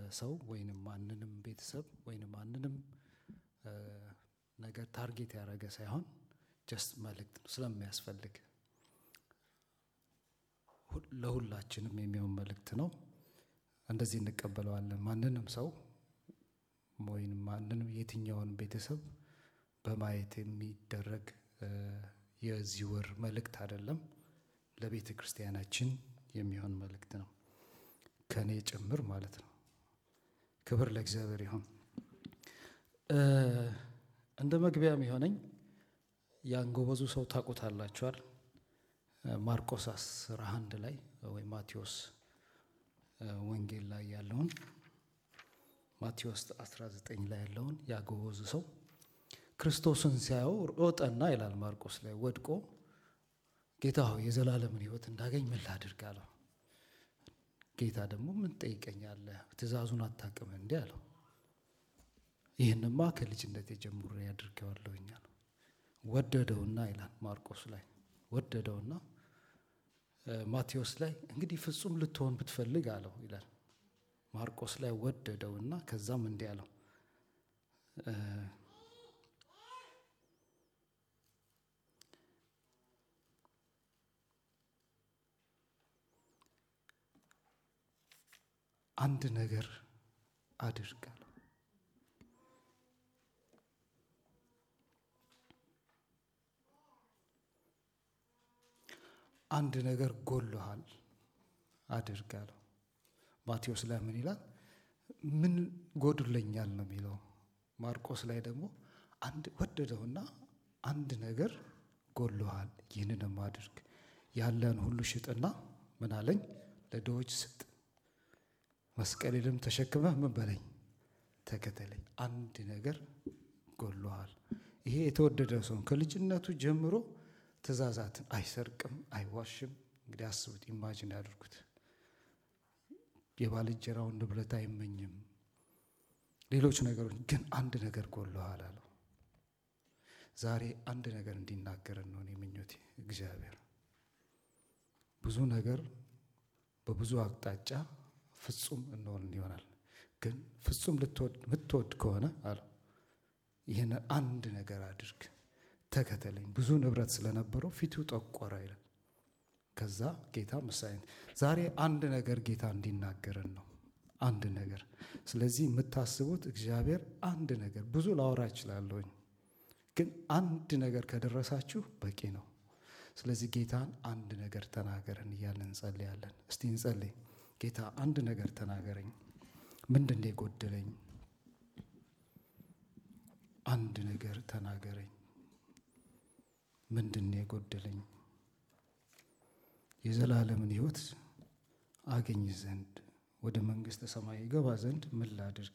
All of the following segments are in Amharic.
ሰው ወይንም ማንንም ቤተሰብ ወይንም ማንንም ነገር ታርጌት ያደረገ ሳይሆን ጀስት መልእክት ነው ስለሚያስፈልግ ለሁላችንም የሚሆን መልእክት ነው። እንደዚህ እንቀበለዋለን። ማንንም ሰው ወይም ማንንም የትኛውን ቤተሰብ በማየት የሚደረግ የዚህ ወር መልእክት አይደለም። ለቤተ ክርስቲያናችን የሚሆን መልእክት ነው፣ ከእኔ ጭምር ማለት ነው። ክብር ለእግዚአብሔር ይሁን። እንደ መግቢያም የሆነኝ ያን ጎበዙ ሰው ታውቁታላችኋል። ማርቆስ አስራ አንድ ላይ ወይም ማቴዎስ ወንጌል ላይ ያለውን ማቴዎስ 19 ላይ ያለውን ያጎበዙ ሰው ክርስቶስን ሲያየው ሮጠና ይላል ማርቆስ ላይ ወድቆ ጌታ ሆይ የዘላለምን ሕይወት እንዳገኝ ምን ላድርግ አለው። ጌታ ደግሞ ምን ጠይቀኛለህ? ትእዛዙን አታውቅም እንዲህ አለው። ይህንማ ከልጅነት ጀምሮ ያድርገዋለሁኝ አለው። ወደደውና ይላል ማርቆስ ላይ ወደደውና ማቴዎስ ላይ እንግዲህ ፍጹም ልትሆን ብትፈልግ አለው ይላል። ማርቆስ ላይ ወደደውና ከዛም እንዲህ አለው አንድ ነገር አድርግ አለው። አንድ ነገር ጎሎሃል አድርግ አለው። ማቴዎስ ላይ ምን ይላል? ምን ጎድለኛል ነው የሚለው። ማርቆስ ላይ ደግሞ አንድ ወደደውና አንድ ነገር ጎሎሃል፣ ይህንንም አድርግ፣ ያለን ሁሉ ሽጥና ምን አለኝ ለድሆች ስጥ፣ መስቀሌንም ተሸክመህ ምን በለኝ ተከተለኝ። አንድ ነገር ጎሎሃል። ይሄ የተወደደ ሰው ከልጅነቱ ጀምሮ ትእዛዛትን አይሰርቅም፣ አይዋሽም። እንግዲህ አስቡት፣ ኢማጂን ያድርጉት። የባልንጀራውን ንብረት አይመኝም፣ ሌሎች ነገሮች ግን አንድ ነገር ጎሎሃል አለው። ዛሬ አንድ ነገር እንዲናገረን ነው እኔ ምኞቴ። እግዚአብሔር ብዙ ነገር በብዙ አቅጣጫ ፍጹም እንሆን ይሆናል። ግን ፍጹም ልትወድ ከሆነ አለው ይህን አንድ ነገር አድርግ ተከተለኝ። ብዙ ንብረት ስለነበረው ፊቱ ጠቆረ ይላል። ከዛ ጌታ ምሳሌ ዛሬ አንድ ነገር ጌታ እንዲናገረን ነው። አንድ ነገር ስለዚህ የምታስቡት እግዚአብሔር አንድ ነገር ብዙ ላወራ እችላለሁኝ፣ ግን አንድ ነገር ከደረሳችሁ በቂ ነው። ስለዚህ ጌታን አንድ ነገር ተናገረን እያለን እንጸልያለን። እስቲ እንጸልይ። ጌታ አንድ ነገር ተናገረኝ። ምንድን ነው የጎደለኝ? አንድ ነገር ተናገረኝ። ምንድን ነው የጎደለኝ? የዘላለምን ሕይወት አገኝ ዘንድ ወደ መንግሥተ ሰማይ ይገባ ዘንድ ምን ላድርግ?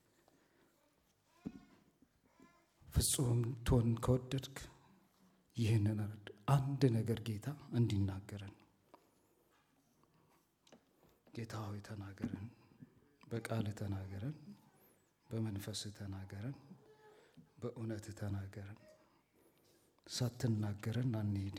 ፍጹም ትሆን ከወደድክ ይህንን አንድ ነገር ጌታ እንዲናገረን ጌታ ሆይ ተናገረን፣ በቃል ተናገረን፣ በመንፈስ ተናገረን፣ በእውነት ተናገረን። ሳትናገረን አንሄድ።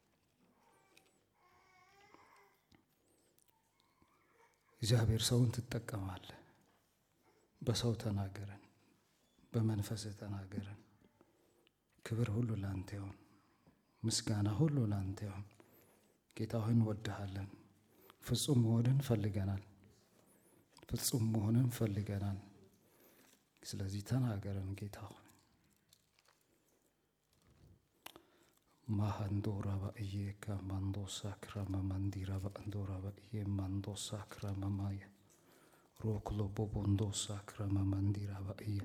እግዚአብሔር ሰውን ትጠቀማለህ። በሰው ተናገረን፣ በመንፈስ ተናገረን። ክብር ሁሉ ላንተ ይሆን፣ ምስጋና ሁሉ ላንተ ይሆን። ጌታ ሆይ እንወድሃለን። ፍጹም መሆንን ፈልገናል። ፍጹም መሆንን ፈልገናል። ስለዚህ ተናገረን ጌታ ሆይ ማሃንዶራ ባእዬ ከማንዶሳ ክራመ ማንዲራ ባንዶራ ባእዬ ማንዶሳ ክራመ ማየ ሮክሎ ቦቦንዶሳ ክራመ ማንዲራ ባእዬ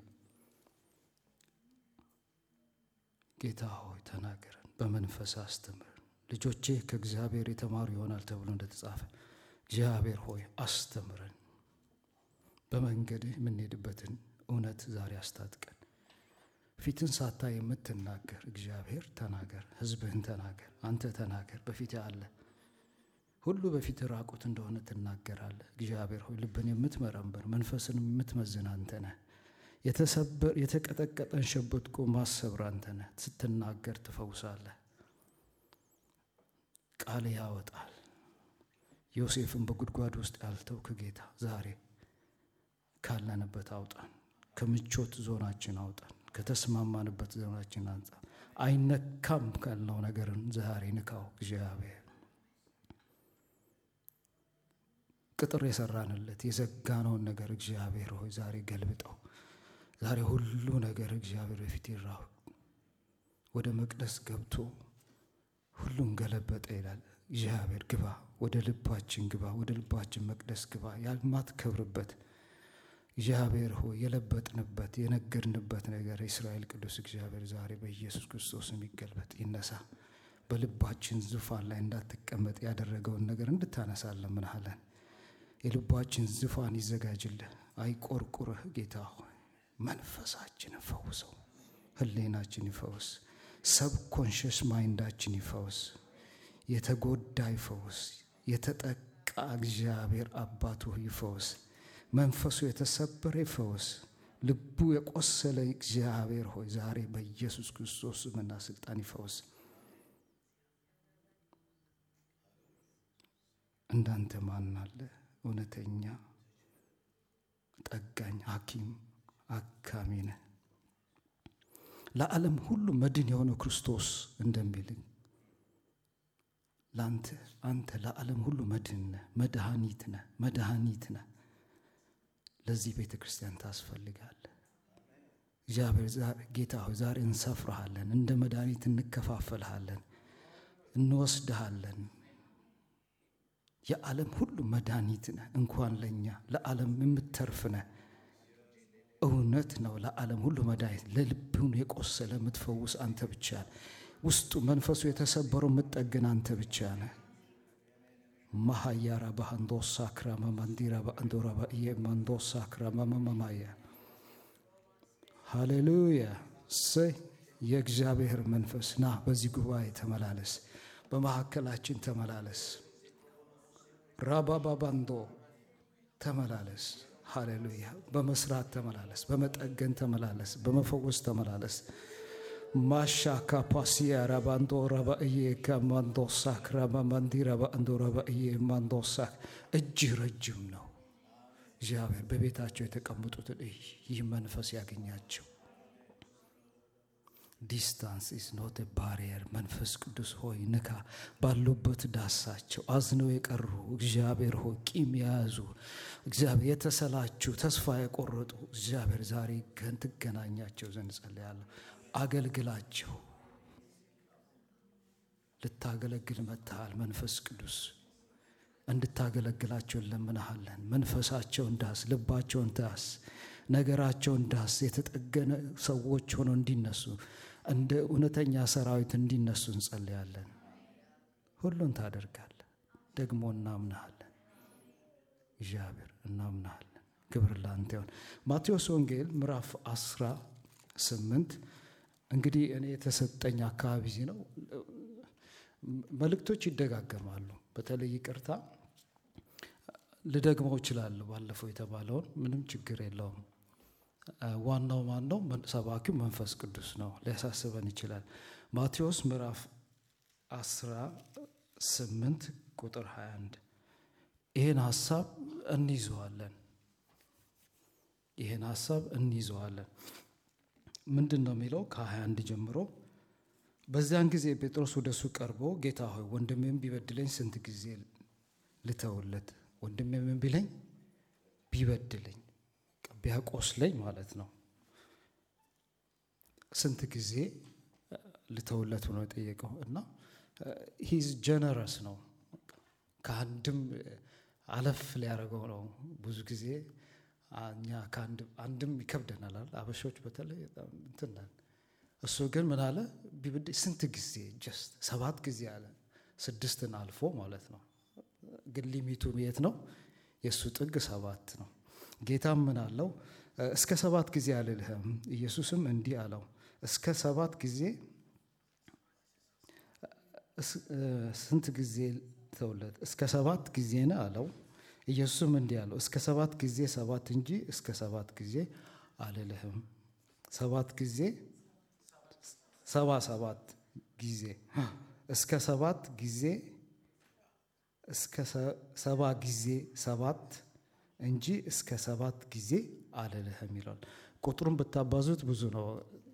ጌታ ሆይ ተናገረን፣ በመንፈስ አስተምረን። ልጆቼ ከእግዚአብሔር የተማሩ ይሆናል ተብሎ እንደተጻፈ እግዚአብሔር ሆይ አስተምረን፣ በመንገድህ የምንሄድበትን እውነት ዛሬ አስታጥቀን። ፊትን ሳታ የምትናገር እግዚአብሔር ተናገር፣ ሕዝብህን ተናገር፣ አንተ ተናገር። በፊት አለ ሁሉ በፊት ራቁት እንደሆነ ትናገራለህ። እግዚአብሔር ሆይ ልብን የምትመረምር መንፈስን የምትመዝን አንተ ነህ። የተቀጠቀጠን ሸበጥቆ ማሰብር አንተ ነህ። ስትናገር ትፈውሳለህ። ቃል ያወጣል። ዮሴፍን በጉድጓድ ውስጥ ያልተውክ ጌታ ዛሬ ካለንበት አውጣን። ከምቾት ዞናችን አውጣን። ከተስማማንበት ዞናችን አንጻ አይነካም ካልነው ነገርን ዛሬ ንካው እግዚአብሔር። ቅጥር የሰራንለት የዘጋነውን ነገር እግዚአብሔር ሆይ ዛሬ ገልብጠው። ዛሬ ሁሉ ነገር እግዚአብሔር በፊት ይራው። ወደ መቅደስ ገብቶ ሁሉን ገለበጠ ይላል እግዚአብሔር። ግባ፣ ወደ ልባችን ግባ፣ ወደ ልባችን መቅደስ ግባ። ያልማትከብርበት እግዚአብሔር ሆይ የለበጥንበት የነገድንበት ነገር የእስራኤል ቅዱስ እግዚአብሔር ዛሬ በኢየሱስ ክርስቶስ የሚገልበጥ ይነሳ። በልባችን ዙፋን ላይ እንዳትቀመጥ ያደረገውን ነገር እንድታነሳለን ምናለን። የልባችን ዙፋን ይዘጋጅልህ፣ አይቆርቁርህ። ጌታ ሆይ መንፈሳችን ፈውሰው፣ ህሌናችን ይፈውስ፣ ሰብ ኮንሽስ ማይንዳችን ይፈውስ፣ የተጎዳ ይፈውስ፣ የተጠቃ እግዚአብሔር አባቱ ይፈውስ፣ መንፈሱ የተሰበረ ይፈውስ፣ ልቡ የቆሰለ እግዚአብሔር ሆይ ዛሬ በኢየሱስ ክርስቶስ ስምና ስልጣን ይፈውስ። እንዳንተ ማን አለ? እውነተኛ ጠጋኝ ሐኪም አካሚ ነህ። ለዓለም ሁሉ መድን የሆነው ክርስቶስ እንደሚልኝ ለአንተ አንተ ለዓለም ሁሉ መድን ነህ፣ መድኃኒት ነህ፣ መድኃኒት ነህ። ለዚህ ቤተ ክርስቲያን ታስፈልጋለህ። እግዚአብሔር ጌታ ሆይ ዛሬ እንሰፍርሃለን፣ እንደ መድኃኒት እንከፋፈልሃለን፣ እንወስድሃለን። የዓለም ሁሉ መድኃኒት ነህ። እንኳን ለእኛ ለዓለም የምትተርፍ ነህ። እውነት ነው። ለዓለም ሁሉ መድኃኒት፣ ለልቡን የቆሰለ የምትፈውስ አንተ ብቻ ነህ። ውስጡ መንፈሱ የተሰበረው የምትጠግን አንተ ብቻ ነህ። ማሃያራ በአንዶሳ ክራማ ማንዲራ በአንዶራ በእየ ማንዶሳ ክራማ መማማያ ሃሌሉያ ሰይ የእግዚአብሔር መንፈስ ና በዚህ ጉባኤ ተመላለስ፣ በመካከላችን ተመላለስ። ራባባባንዶ ተመላለስ። ሃሌሉያ በመስራት ተመላለስ፣ በመጠገን ተመላለስ፣ በመፈወስ ተመላለስ። ማሻ ካፓሲያ ራባንዶ ረባእዬ ከማንዶሳክ ራማማንዲ ረባእንዶ ረባእዬ ማንዶሳክ እጅህ ረጅም ነው። እግዚአብሔር በቤታቸው የተቀመጡትን ይህ መንፈስ ያገኛቸው። ዲስታንስ ኢዝ ኖት ባሪየር። መንፈስ ቅዱስ ሆይ ንካ፣ ባሉበት ዳሳቸው። አዝነው የቀሩ እግዚአብሔር ሆይ ቂም የያዙ እግዚአብሔር የተሰላችሁ ተስፋ የቆረጡ እግዚአብሔር ዛሬ ገን ትገናኛቸው ዘንድ ጸልያለሁ። አገልግላቸው። ልታገለግል መጥተሃል። መንፈስ ቅዱስ እንድታገለግላቸው እንለምንሃለን። መንፈሳቸውን ዳስ፣ ልባቸውን ዳስ፣ ነገራቸውን ዳስ። የተጠገነ ሰዎች ሆነው እንዲነሱ እንደ እውነተኛ ሰራዊት እንዲነሱ እንጸልያለን። ሁሉን ታደርጋለህ። ደግሞ እናምናሃለን። እግዚአብሔር እናምናሃለን። ክብር ላንተ ይሁን። ማቴዎስ ወንጌል ምዕራፍ አስራ ስምንት እንግዲህ እኔ የተሰጠኝ አካባቢ ነው። መልእክቶች ይደጋገማሉ። በተለይ ይቅርታ ልደግመው እችላለሁ። ባለፈው የተባለውን ምንም ችግር የለውም። ዋናው ማን ነው? ሰባኪው መንፈስ ቅዱስ ነው። ሊያሳስበን ይችላል። ማቴዎስ ምዕራፍ አስራ ስምንት ቁጥር 21 ይህን ሀሳብ እንይዘዋለን። ይህን ሀሳብ እንይዘዋለን። ምንድን ነው የሚለው? ከ21 ጀምሮ በዚያን ጊዜ ጴጥሮስ ወደ እሱ ቀርቦ ጌታ ሆይ ወንድሜም ቢበድለኝ ስንት ጊዜ ልተውለት? ወንድሜም ቢለኝ ቢበድለኝ ቢያቆስለኝ ማለት ነው ስንት ጊዜ ልተውለት ብሎ የጠየቀው እና ሂዝ ጀነረስ ነው። ከአንድም አለፍ ሊያደርገው ነው። ብዙ ጊዜ እኛ አንድም ይከብደናል። አበሾች በተለይ እንትን እሱ ግን ምን አለ? ቢብድ ስንት ጊዜ ጀስት ሰባት ጊዜ አለ። ስድስትን አልፎ ማለት ነው። ግን ሊሚቱ የት ነው? የእሱ ጥግ ሰባት ነው። ጌታም ምን አለው? እስከ ሰባት ጊዜ አልልህም። ኢየሱስም እንዲህ አለው፣ እስከ ሰባት ጊዜ ስንት ጊዜ ተውለት? እስከ ሰባት ጊዜ ነው አለው። ኢየሱስም እንዲህ አለው፣ እስከ ሰባት ጊዜ ሰባት እንጂ እስከ ሰባት ጊዜ አልልህም። ሰባት ጊዜ ሰባ ሰባት ጊዜ እስከ ሰባት ጊዜ እስከ ሰባ ጊዜ ሰባት እንጂ እስከ ሰባት ጊዜ አልልህም ይላል። ቁጥሩን ብታባዙት ብዙ ነው።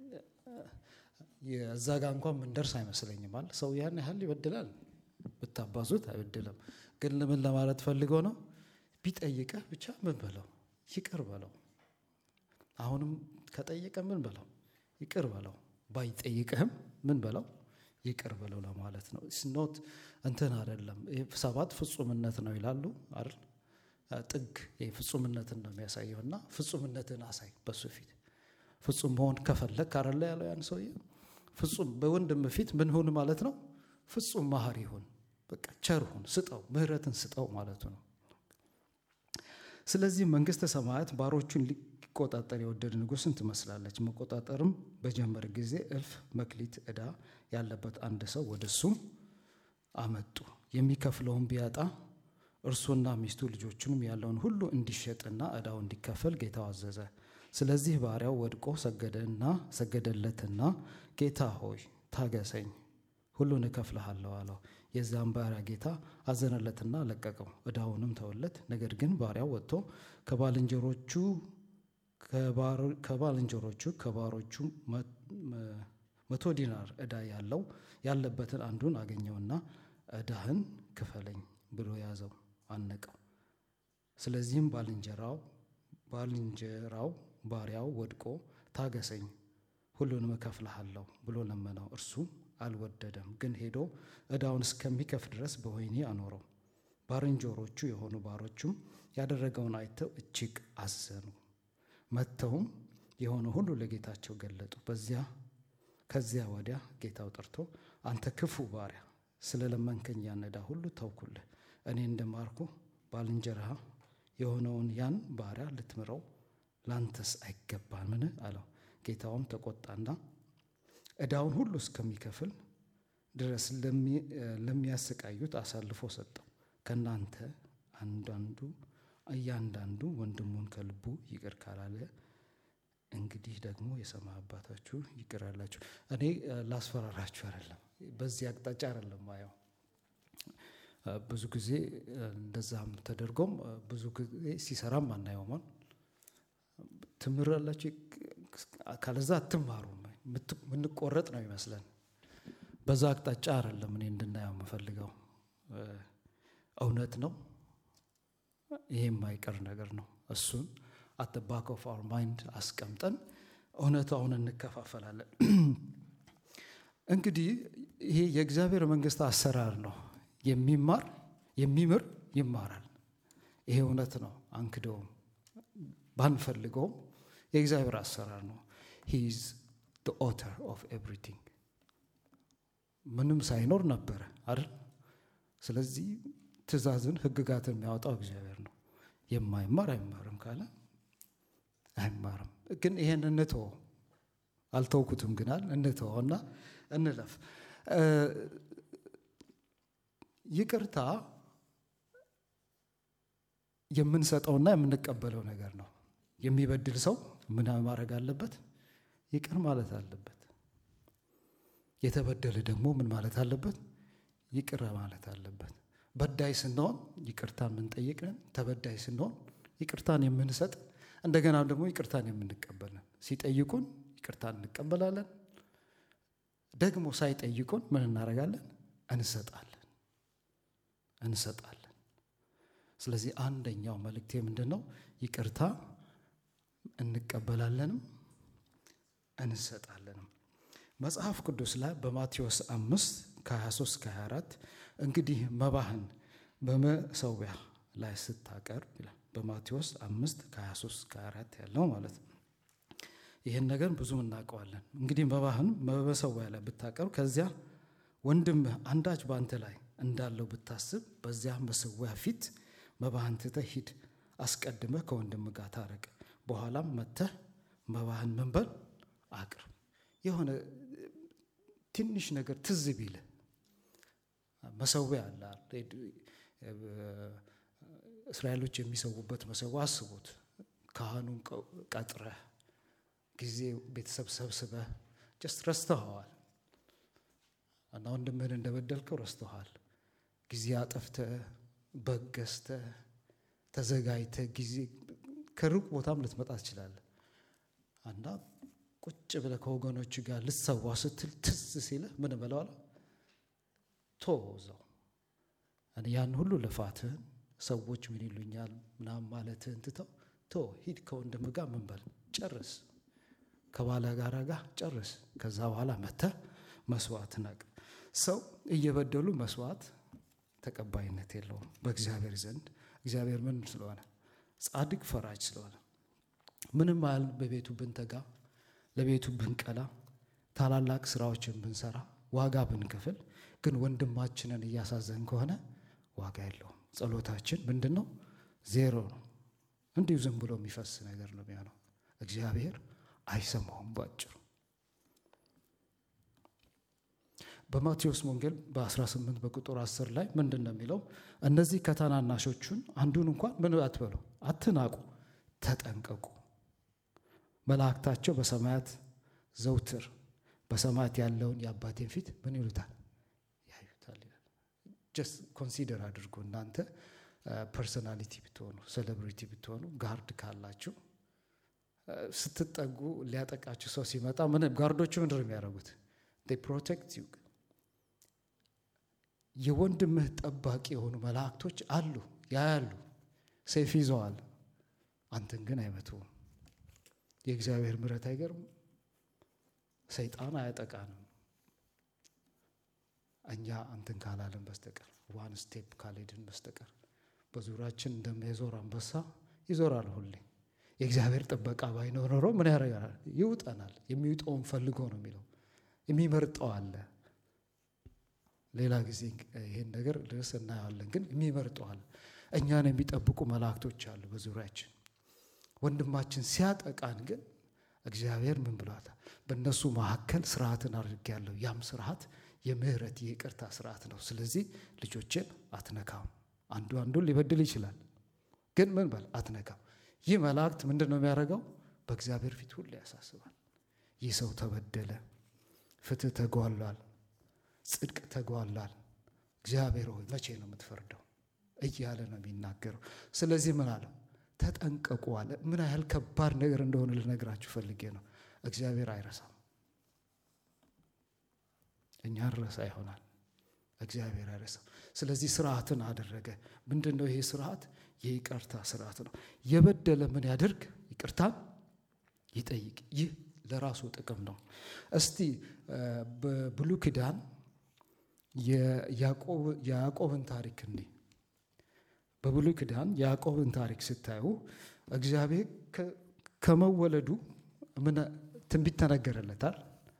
የዛ ጋ እንኳን ምንደርስ አይመስለኝም። አለ ሰው ያን ያህል ይበድላል ብታባዙት አይበድልም። ግን ምን ለማለት ፈልጎ ነው? ቢጠይቀህ ብቻ ምን በለው ይቅር በለው። አሁንም ከጠየቀ ምን በለው ይቅር በለው። ባይጠይቅህም ምን በለው ይቅር በለው ለማለት ነው። ስኖት እንትን አይደለም። ሰባት ፍጹምነት ነው ይላሉ አይደል? ጥግ ፍጹምነትን ነው የሚያሳየው እና ፍጹምነትን አሳይ በሱ ፊት ፍጹም መሆን ከፈለግ ካረለ ያለው ያን ሰውዬ ፍጹም በወንድም ፊት ምን ሁን ማለት ነው? ፍጹም መሐሪ ሁን፣ በቃ ቸር ሁን፣ ስጠው፣ ምህረትን ስጠው ማለቱ ነው። ስለዚህ መንግስተ ሰማያት ባሮቹን ሊቆጣጠር የወደደ ንጉሥን ትመስላለች። መቆጣጠርም በጀመረ ጊዜ እልፍ መክሊት ዕዳ ያለበት አንድ ሰው ወደ እሱ አመጡ። የሚከፍለውን ቢያጣ እርሱና ሚስቱ ልጆቹንም ያለውን ሁሉ እንዲሸጥና ዕዳው እንዲከፈል ጌታው አዘዘ። ስለዚህ ባሪያው ወድቆ ሰገደና ሰገደለትና ጌታ ሆይ ታገሰኝ፣ ሁሉን እከፍልሃለሁ አለው። የዚያም ባሪያ ጌታ አዘነለትና ለቀቀው፣ ዕዳውንም ተወለት። ነገር ግን ባሪያው ወጥቶ ከባልንጀሮቹ ከባልንጀሮቹ ከባሮቹ መቶ ዲናር ዕዳ ያለው ያለበትን አንዱን አገኘውና ዕዳህን ክፈለኝ ብሎ ያዘው፣ አነቀው። ስለዚህም ባልንጀራው ባልንጀራው ባሪያው ወድቆ ታገሰኝ ሁሉንም እከፍልሃለሁ ብሎ ለመነው። እርሱ አልወደደም፣ ግን ሄዶ ዕዳውን እስከሚከፍል ድረስ በወህኒ አኖረው። ባልንጀሮቹ የሆኑ ባሮቹም ያደረገውን አይተው እጅግ አዘኑ። መጥተውም የሆነ ሁሉ ለጌታቸው ገለጡ። በዚያ ከዚያ ወዲያ ጌታው ጠርቶ አንተ ክፉ ባሪያ ስለ ለመንከኝ ያን ዕዳ ሁሉ ተውኩልህ። እኔ እንደማርኩ ባልንጀራህ የሆነውን ያን ባሪያ ልትምረው ላንተስ አይገባምን? አለው። ጌታውም ተቆጣና ዕዳውን ሁሉ እስከሚከፍል ድረስ ለሚያሰቃዩት አሳልፎ ሰጠው። ከእናንተ አንዳንዱ እያንዳንዱ ወንድሙን ከልቡ ይቅር ካላለ እንግዲህ ደግሞ የሰማይ አባታችሁ ይቅር አላችሁ። እኔ ላስፈራራችሁ አይደለም፣ በዚህ አቅጣጫ አይደለም ማየው። ብዙ ጊዜ እንደዛም ተደርጎም ብዙ ጊዜ ሲሰራም አናየውም። ትምራላችሁ ካለዛ አትማሩም። ምንቆረጥ ነው ይመስለን። በዛ አቅጣጫ አይደለም እኔ እንድናየው የምፈልገው። እውነት ነው፣ ይሄ የማይቀር ነገር ነው። እሱን አት ባክ ኦፍ አወር ማይንድ አስቀምጠን እውነታውን እንከፋፈላለን። እንግዲህ ይሄ የእግዚአብሔር መንግስት አሰራር ነው። የሚማር የሚምር ይማራል። ይሄ እውነት ነው፣ አንክደውም፣ ባንፈልገውም የእግዚአብሔር አሰራር ነው። ሂዝ ዘ ኦተር ኦፍ ኤቭሪቲንግ ምንም ሳይኖር ነበረ አይደል? ስለዚህ ትእዛዝን ሕግጋትን የሚያወጣው እግዚአብሔር ነው። የማይማር አይማርም ካለ አይማርም። ግን ይሄን እንተወው፣ አልተውኩትም ግናል እንተወውና እንለፍ። ይቅርታ የምንሰጠውና የምንቀበለው ነገር ነው። የሚበድል ሰው ምን ማድረግ አለበት? ይቅር ማለት አለበት። የተበደለ ደግሞ ምን ማለት አለበት? ይቅር ማለት አለበት። በዳይ ስንሆን ይቅርታን የምንጠይቅ ነን። ተበዳይ ስንሆን ይቅርታን የምንሰጥ እንደገና ደግሞ ይቅርታን የምንቀበልን። ሲጠይቁን ይቅርታን እንቀበላለን። ደግሞ ሳይጠይቁን ምን እናደርጋለን? እንሰጣለን እንሰጣለን። ስለዚህ አንደኛው መልእክቴ ምንድን ነው? ይቅርታ እንቀበላለንም እንሰጣለንም። መጽሐፍ ቅዱስ ላይ በማቴዎስ አምስት ከ23 ከ24 እንግዲህ መባህን በመሰዊያ ላይ ስታቀርብ ይላል። በማቴዎስ አምስት ከ23 ከ24 ያለው ማለት ነው። ይህን ነገር ብዙ እናውቀዋለን። እንግዲህ መባህን በመሰዊያ ላይ ብታቀርብ ከዚያ ወንድምህ አንዳች በአንተ ላይ እንዳለው ብታስብ በዚያ መሰዊያ ፊት መባህን ትተህ ሂድ። አስቀድመህ ከወንድምህ ጋር ታረቅ። በኋላም መጥተህ መባህን ምን በል አቅርብ። የሆነ ትንሽ ነገር ትዝ ቢልህ መሰዊያ አለ። እስራኤሎች የሚሰዉበት መሰዊያ አስቡት። ካህኑን ቀጥረህ ጊዜ ቤተሰብ ሰብስበህ ጀስት ረስተኸዋል እና ወንድምህን እንደበደልከው ረስተዋል። ጊዜ አጠፍተህ በግ ገዝተህ ተዘጋጅተህ ጊዜ ከሩቅ ቦታም ልትመጣ ትችላለህ እና ቁጭ ብለህ ከወገኖች ጋር ልትሰዋ ስትል ትዝ ሲልህ ምን በለዋል ቶ እዛው ያን ሁሉ ልፋትህን ሰዎች ምን ይሉኛል ምናምን ማለትህን ትተው ቶ ሂድ ከወንድም ጋር ምን በል ጨርስ ከባለ ጋራ ጋር ጨርስ ከዛ በኋላ መተህ መስዋዕት ናቅ ሰው እየበደሉ መስዋዕት ተቀባይነት የለውም በእግዚአብሔር ዘንድ እግዚአብሔር ምን ስለሆነ ጻድቅ ፈራጅ ስለሆነ ምንም ያህል በቤቱ ብንተጋ ለቤቱ ብንቀላ ታላላቅ ስራዎችን ብንሰራ ዋጋ ብንከፍል ግን ወንድማችንን እያሳዘን ከሆነ ዋጋ የለውም ጸሎታችን ምንድን ነው ዜሮ ነው እንዲሁ ዝም ብሎ የሚፈስ ነገር ነው የሚሆነው እግዚአብሔር አይሰማውም ባጭሩ በማቴዎስ ወንጌል በ18 በቁጥር 10 ላይ ምንድን ነው የሚለው እነዚህ ከታናናሾቹን አንዱን እንኳን ምን አትበሉ አትናቁ ተጠንቀቁ መላእክታቸው በሰማያት ዘውትር በሰማያት ያለውን የአባቴን ፊት ምን ይሉታል ያዩታል ይላል ጀስት ኮንሲደር አድርጎ እናንተ ፐርሶናሊቲ ብትሆኑ ሴሌብሪቲ ብትሆኑ ጋርድ ካላችሁ ስትጠጉ ሊያጠቃችሁ ሰው ሲመጣ ምን ጋርዶቹ ምንድን ነው የሚያደርጉት ፕሮቴክት ዩ የወንድምህ ጠባቂ የሆኑ መላእክቶች አሉ ያያሉ ሰይፍ ይዘዋል አንተን ግን አይመቱም የእግዚአብሔር ምረት አይገርም ሰይጣን አያጠቃንም እኛ አንተን ካላለን በስተቀር ዋን ስቴፕ ካልሄድን በስተቀር በዙሪያችን እንደሚዞር አንበሳ ይዞራል ሁሌ የእግዚአብሔር ጥበቃ ባይኖር ኖሮ ምን ያደርጋል ይውጠናል የሚውጠውን ፈልጎ ነው የሚለው የሚመርጠው አለ ሌላ ጊዜ ይህን ነገር ድረስ እናየዋለን ግን የሚመርጠው አለ እኛን የሚጠብቁ መላእክቶች አሉ በዙሪያችን ወንድማችን ሲያጠቃን ግን እግዚአብሔር ምን ብሏታል በእነሱ መካከል ስርዓትን አድርጌያለሁ ያም ስርዓት የምህረት የይቅርታ ስርዓት ነው ስለዚህ ልጆችን አትነካም አንዱ አንዱን ሊበድል ይችላል ግን ምን በል አትነካም ይህ መላእክት ምንድን ነው የሚያደርገው በእግዚአብሔር ፊት ሁሉ ያሳስባል ይህ ሰው ተበደለ ፍትህ ተጓሏል ጽድቅ ተጓሏል እግዚአብሔር ሆይ መቼ ነው የምትፈርደው እያለ ነው የሚናገረው ስለዚህ ምን አለው ተጠንቀቁ አለ ምን ያህል ከባድ ነገር እንደሆነ ልነግራችሁ ፈልጌ ነው እግዚአብሔር አይረሳም እኛ ረሳ ይሆናል እግዚአብሔር አይረሳም ስለዚህ ስርዓትን አደረገ ምንድን ነው ይሄ ስርዓት የይቅርታ ስርዓት ነው የበደለ ምን ያደርግ ይቅርታን ይጠይቅ ይህ ለራሱ ጥቅም ነው እስቲ በብሉ ኪዳን የያዕቆብን ታሪክ እንዲህ በብሉ ኪዳን የያዕቆብን ታሪክ ስታዩ እግዚአብሔር ከመወለዱ ምን ትንቢት ተነገረለታል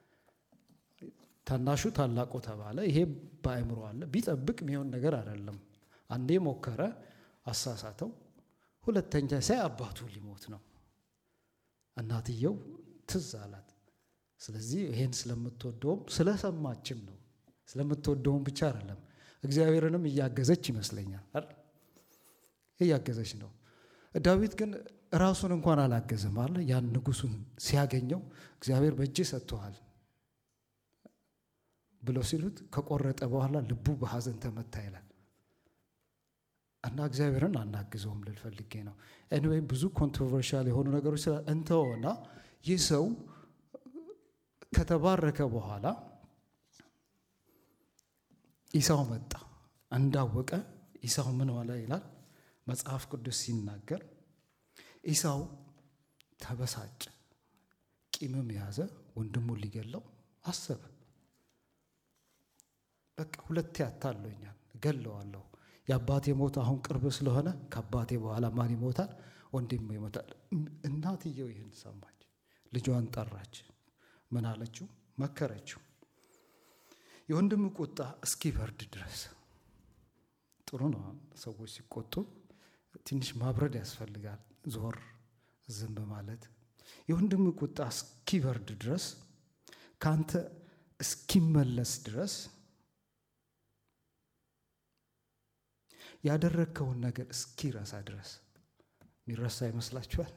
ታናሹ ታላቁ ተባለ ይሄ በአእምሮ አለ ቢጠብቅ የሚሆን ነገር አይደለም አንዴ ሞከረ አሳሳተው ሁለተኛ ሳይ አባቱ ሊሞት ነው እናትየው ትዝ አላት ስለዚህ ይሄን ስለምትወደውም ስለሰማችም ነው ስለምትወደውም ብቻ አይደለም እግዚአብሔርንም እያገዘች ይመስለኛል እያገዘች ነው ዳዊት ግን ራሱን እንኳን አላገዘም አለ ያን ንጉሱን ሲያገኘው እግዚአብሔር በእጅ ሰጥተዋል ብለው ሲሉት ከቆረጠ በኋላ ልቡ በሐዘን ተመታ ይላል እና እግዚአብሔርን አናግዘውም ልል ፈልጌ ነው ኤኒዌይ ብዙ ኮንትሮቨርሻል የሆኑ ነገሮች ስላ እንተወና ይህ ሰው ከተባረከ በኋላ ኢሳው መጣ እንዳወቀ ኢሳው ምን ሆነ ይላል መጽሐፍ ቅዱስ ሲናገር ኢሳው ተበሳጭ ቂምም ያዘ ወንድሙን ሊገለው አሰበ በቃ ሁለቴ አታለኛል ገለዋለሁ የአባቴ ሞት አሁን ቅርብ ስለሆነ ከአባቴ በኋላ ማን ይሞታል ወንድም ይሞታል እናትየው ይህን ሰማች ልጇን ጠራች ምን አለችው መከረችው የወንድም ቁጣ እስኪበርድ ድረስ ጥሩ ነው ሰዎች ሲቆጡ ትንሽ ማብረድ ያስፈልጋል ዞር ዝም ማለት የወንድም ቁጣ እስኪበርድ ድረስ ከአንተ እስኪመለስ ድረስ ያደረግከውን ነገር እስኪረሳ ድረስ የሚረሳ ይመስላችኋል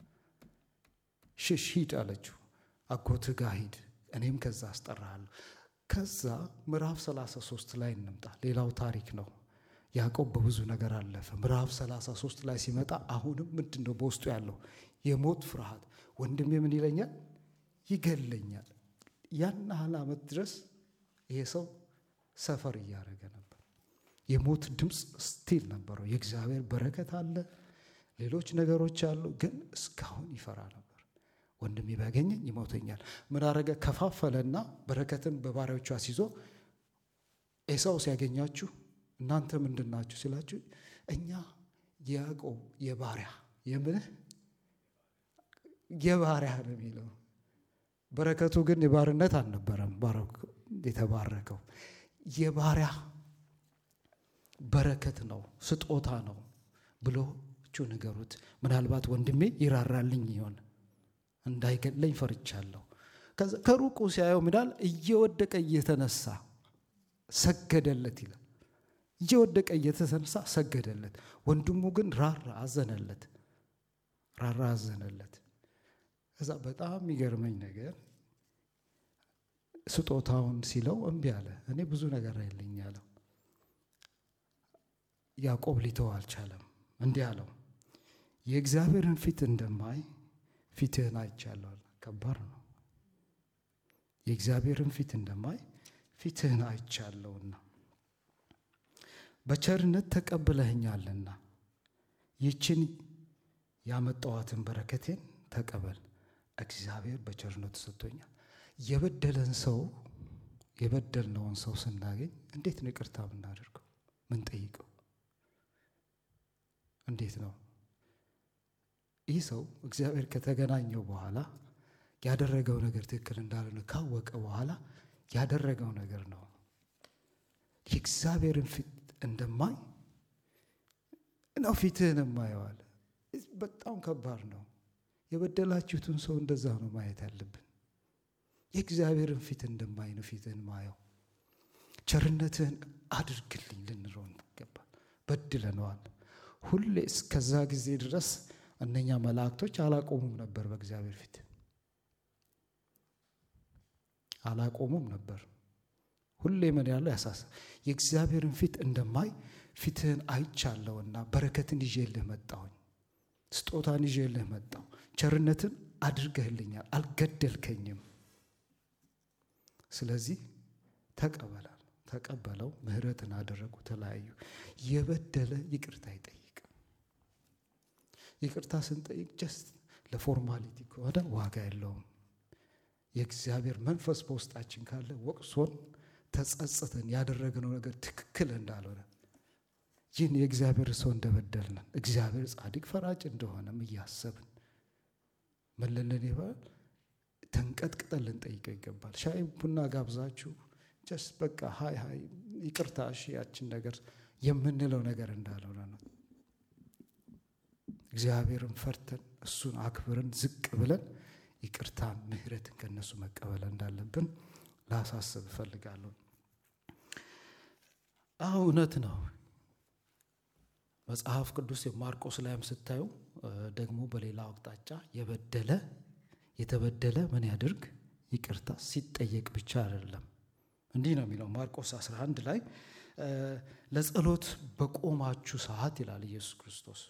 ሽሽ ሂድ አለችው አጎትህ ጋር ሂድ እኔም ከዛ አስጠራሃለሁ ከዛ ምዕራፍ 33 ላይ እንምጣ ሌላው ታሪክ ነው ያዕቆብ በብዙ ነገር አለፈ። ምዕራፍ 33 ላይ ሲመጣ አሁንም ምንድን ነው በውስጡ ያለው የሞት ፍርሃት። ወንድሜ ምን ይለኛል? ይገለኛል። ያን ያህል ዓመት ድረስ ይሄ ሰው ሰፈር እያደረገ ነበር። የሞት ድምፅ ስቲል ነበረው። የእግዚአብሔር በረከት አለ፣ ሌሎች ነገሮች አሉ፣ ግን እስካሁን ይፈራ ነበር። ወንድሜ ቢያገኘኝ ይሞተኛል። ምን አረገ? ከፋፈለና በረከትን በባሪያዎቹ አስይዞ ኤሳው ሲያገኛችሁ እናንተ ምንድን ናችሁ ሲላችሁ እኛ የያዕቆብ የባሪያ የምልህ የባሪያ ነው የሚለው። በረከቱ ግን የባርነት አልነበረም የተባረከው የባሪያ በረከት ነው፣ ስጦታ ነው ብሎ ቹ ንገሩት። ምናልባት ወንድሜ ይራራልኝ ይሆን እንዳይገለኝ ፈርቻለሁ። ከሩቁ ሲያየው ምዳል እየወደቀ እየተነሳ ሰገደለት ይላል። እየወደቀ እየተነሳ ሰገደለት። ወንድሙ ግን ራራ፣ አዘነለት፣ ራራ፣ አዘነለት። ከዛ በጣም የሚገርመኝ ነገር ስጦታውን ሲለው እምቢ አለ። እኔ ብዙ ነገር አይልኝ አለው። ያዕቆብ ሊተው አልቻለም። እንዲህ አለው የእግዚአብሔርን ፊት እንደማይ ፊትህን አይቻለሁ። ከባድ ነው። የእግዚአብሔርን ፊት እንደማይ ፊትህን አይቻለሁና በቸርነት ተቀብለህኛልና ይችን ያመጣዋትን በረከቴን ተቀበል። እግዚአብሔር በቸርነቱ ሰጥቶኛል። የበደለን ሰው የበደልነውን ሰው ስናገኝ እንዴት ነው ይቅርታ የምናደርገው? ምን ጠይቀው? እንዴት ነው? ይህ ሰው እግዚአብሔር ከተገናኘው በኋላ ያደረገው ነገር ትክክል እንዳልሆነ ካወቀ በኋላ ያደረገው ነገር ነው። የእግዚአብሔርን ፊት እንደማይ ነው ፊትህን የማየዋል። በጣም ከባድ ነው። የበደላችሁትን ሰው እንደዛ ነው ማየት ያለብን። የእግዚአብሔርን ፊት እንደማይ ነው ፊትህን ማየው። ቸርነትህን አድርግልኝ ልንለው ይገባል። በድለነዋል። ሁሌ እስከዛ ጊዜ ድረስ እነኛ መላእክቶች አላቆሙም ነበር፣ በእግዚአብሔር ፊት አላቆሙም ነበር። ሁሌ ምን ያለው ያሳስብ የእግዚአብሔርን ፊት እንደማይ ፊትህን አይቻለውና በረከትን ይዤልህ መጣሁኝ፣ ስጦታን ይዤልህ መጣሁ። ቸርነትን አድርገህልኛል፣ አልገደልከኝም። ስለዚህ ተቀበላል ተቀበለው። ምሕረትን አደረጉ፣ ተለያዩ። የበደለ ይቅርታ አይጠይቅም። ይቅርታ ስንጠይቅ ጀስት ለፎርማሊቲ ከሆነ ዋጋ የለውም። የእግዚአብሔር መንፈስ በውስጣችን ካለ ወቅሶን ተጸጽተን ያደረግነው ነገር ትክክል እንዳልሆነ ይህን የእግዚአብሔር ሰው እንደበደልነን እግዚአብሔር ጻድቅ ፈራጭ እንደሆነም እያሰብን መለለን ይባል ተንቀጥቅጠን ልንጠይቀው ይገባል። ሻይ ቡና ጋብዛችሁ ጀስ በቃ ሀይ ሀይ ይቅርታ እሺ ያችን ነገር የምንለው ነገር እንዳልሆነ ነው። እግዚአብሔርን ፈርተን እሱን አክብረን ዝቅ ብለን ይቅርታን ምሕረትን ከነሱ መቀበል እንዳለብን ላሳስብ እፈልጋለሁ። አዎ እውነት ነው። መጽሐፍ ቅዱስ የማርቆስ ላይም ስታዩ ደግሞ በሌላው አቅጣጫ የበደለ የተበደለ ምን ያድርግ ይቅርታ ሲጠየቅ ብቻ አይደለም። እንዲህ ነው የሚለው ማርቆስ 11 ላይ ለጸሎት በቆማችሁ ሰዓት ይላል ኢየሱስ ክርስቶስ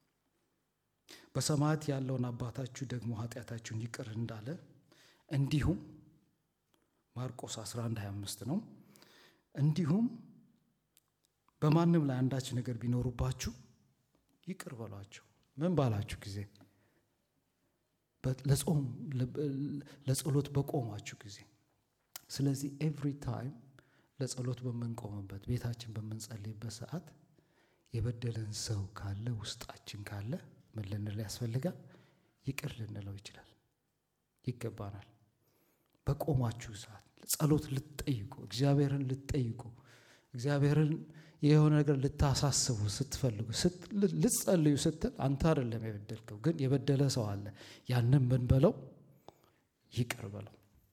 በሰማያት ያለውን አባታችሁ ደግሞ ኃጢአታችሁን ይቅር እንዳለ እንዲሁም ማርቆስ 11 25 ነው። እንዲሁም በማንም ላይ አንዳች ነገር ቢኖሩባችሁ ይቅር በሏቸው። ምን ባላችሁ ጊዜ ለጾም ለጸሎት በቆማችሁ ጊዜ። ስለዚህ ኤቭሪ ታይም ለጸሎት በምንቆምበት ቤታችን በምንጸልይበት ሰዓት የበደለን ሰው ካለ ውስጣችን ካለ ምን ልንል ያስፈልጋል? ይቅር ልንለው ይችላል ይገባናል። በቆማችሁ ሰዓት ጸሎት ልትጠይቁ እግዚአብሔርን ልትጠይቁ እግዚአብሔርን የሆነ ነገር ልታሳስቡ ስትፈልጉ ልትጸልዩ ስትል አንተ አይደለም የበደልከው፣ ግን የበደለ ሰው አለ። ያንን ምን በለው ይቅር በለው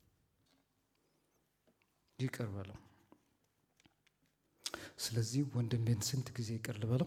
ይቅር በለው። ስለዚህ ወንድሜን ስንት ጊዜ ይቅር ልበለው?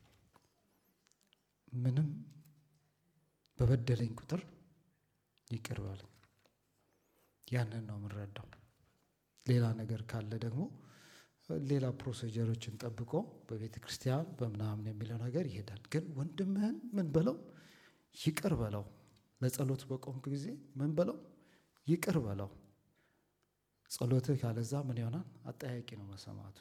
ምንም በበደለኝ ቁጥር ይቅር በለኝ። ያንን ነው የምንረዳው። ሌላ ነገር ካለ ደግሞ ሌላ ፕሮሲጀሮችን ጠብቆ በቤተ ክርስቲያን በምናምን የሚለው ነገር ይሄዳል። ግን ወንድምህን ምን በለው ይቅር በለው። ለጸሎት በቆምክ ጊዜ ምን በለው ይቅር በለው። ጸሎትህ ካለዛ ምን ይሆናል? አጠያቂ ነው መሰማቱ።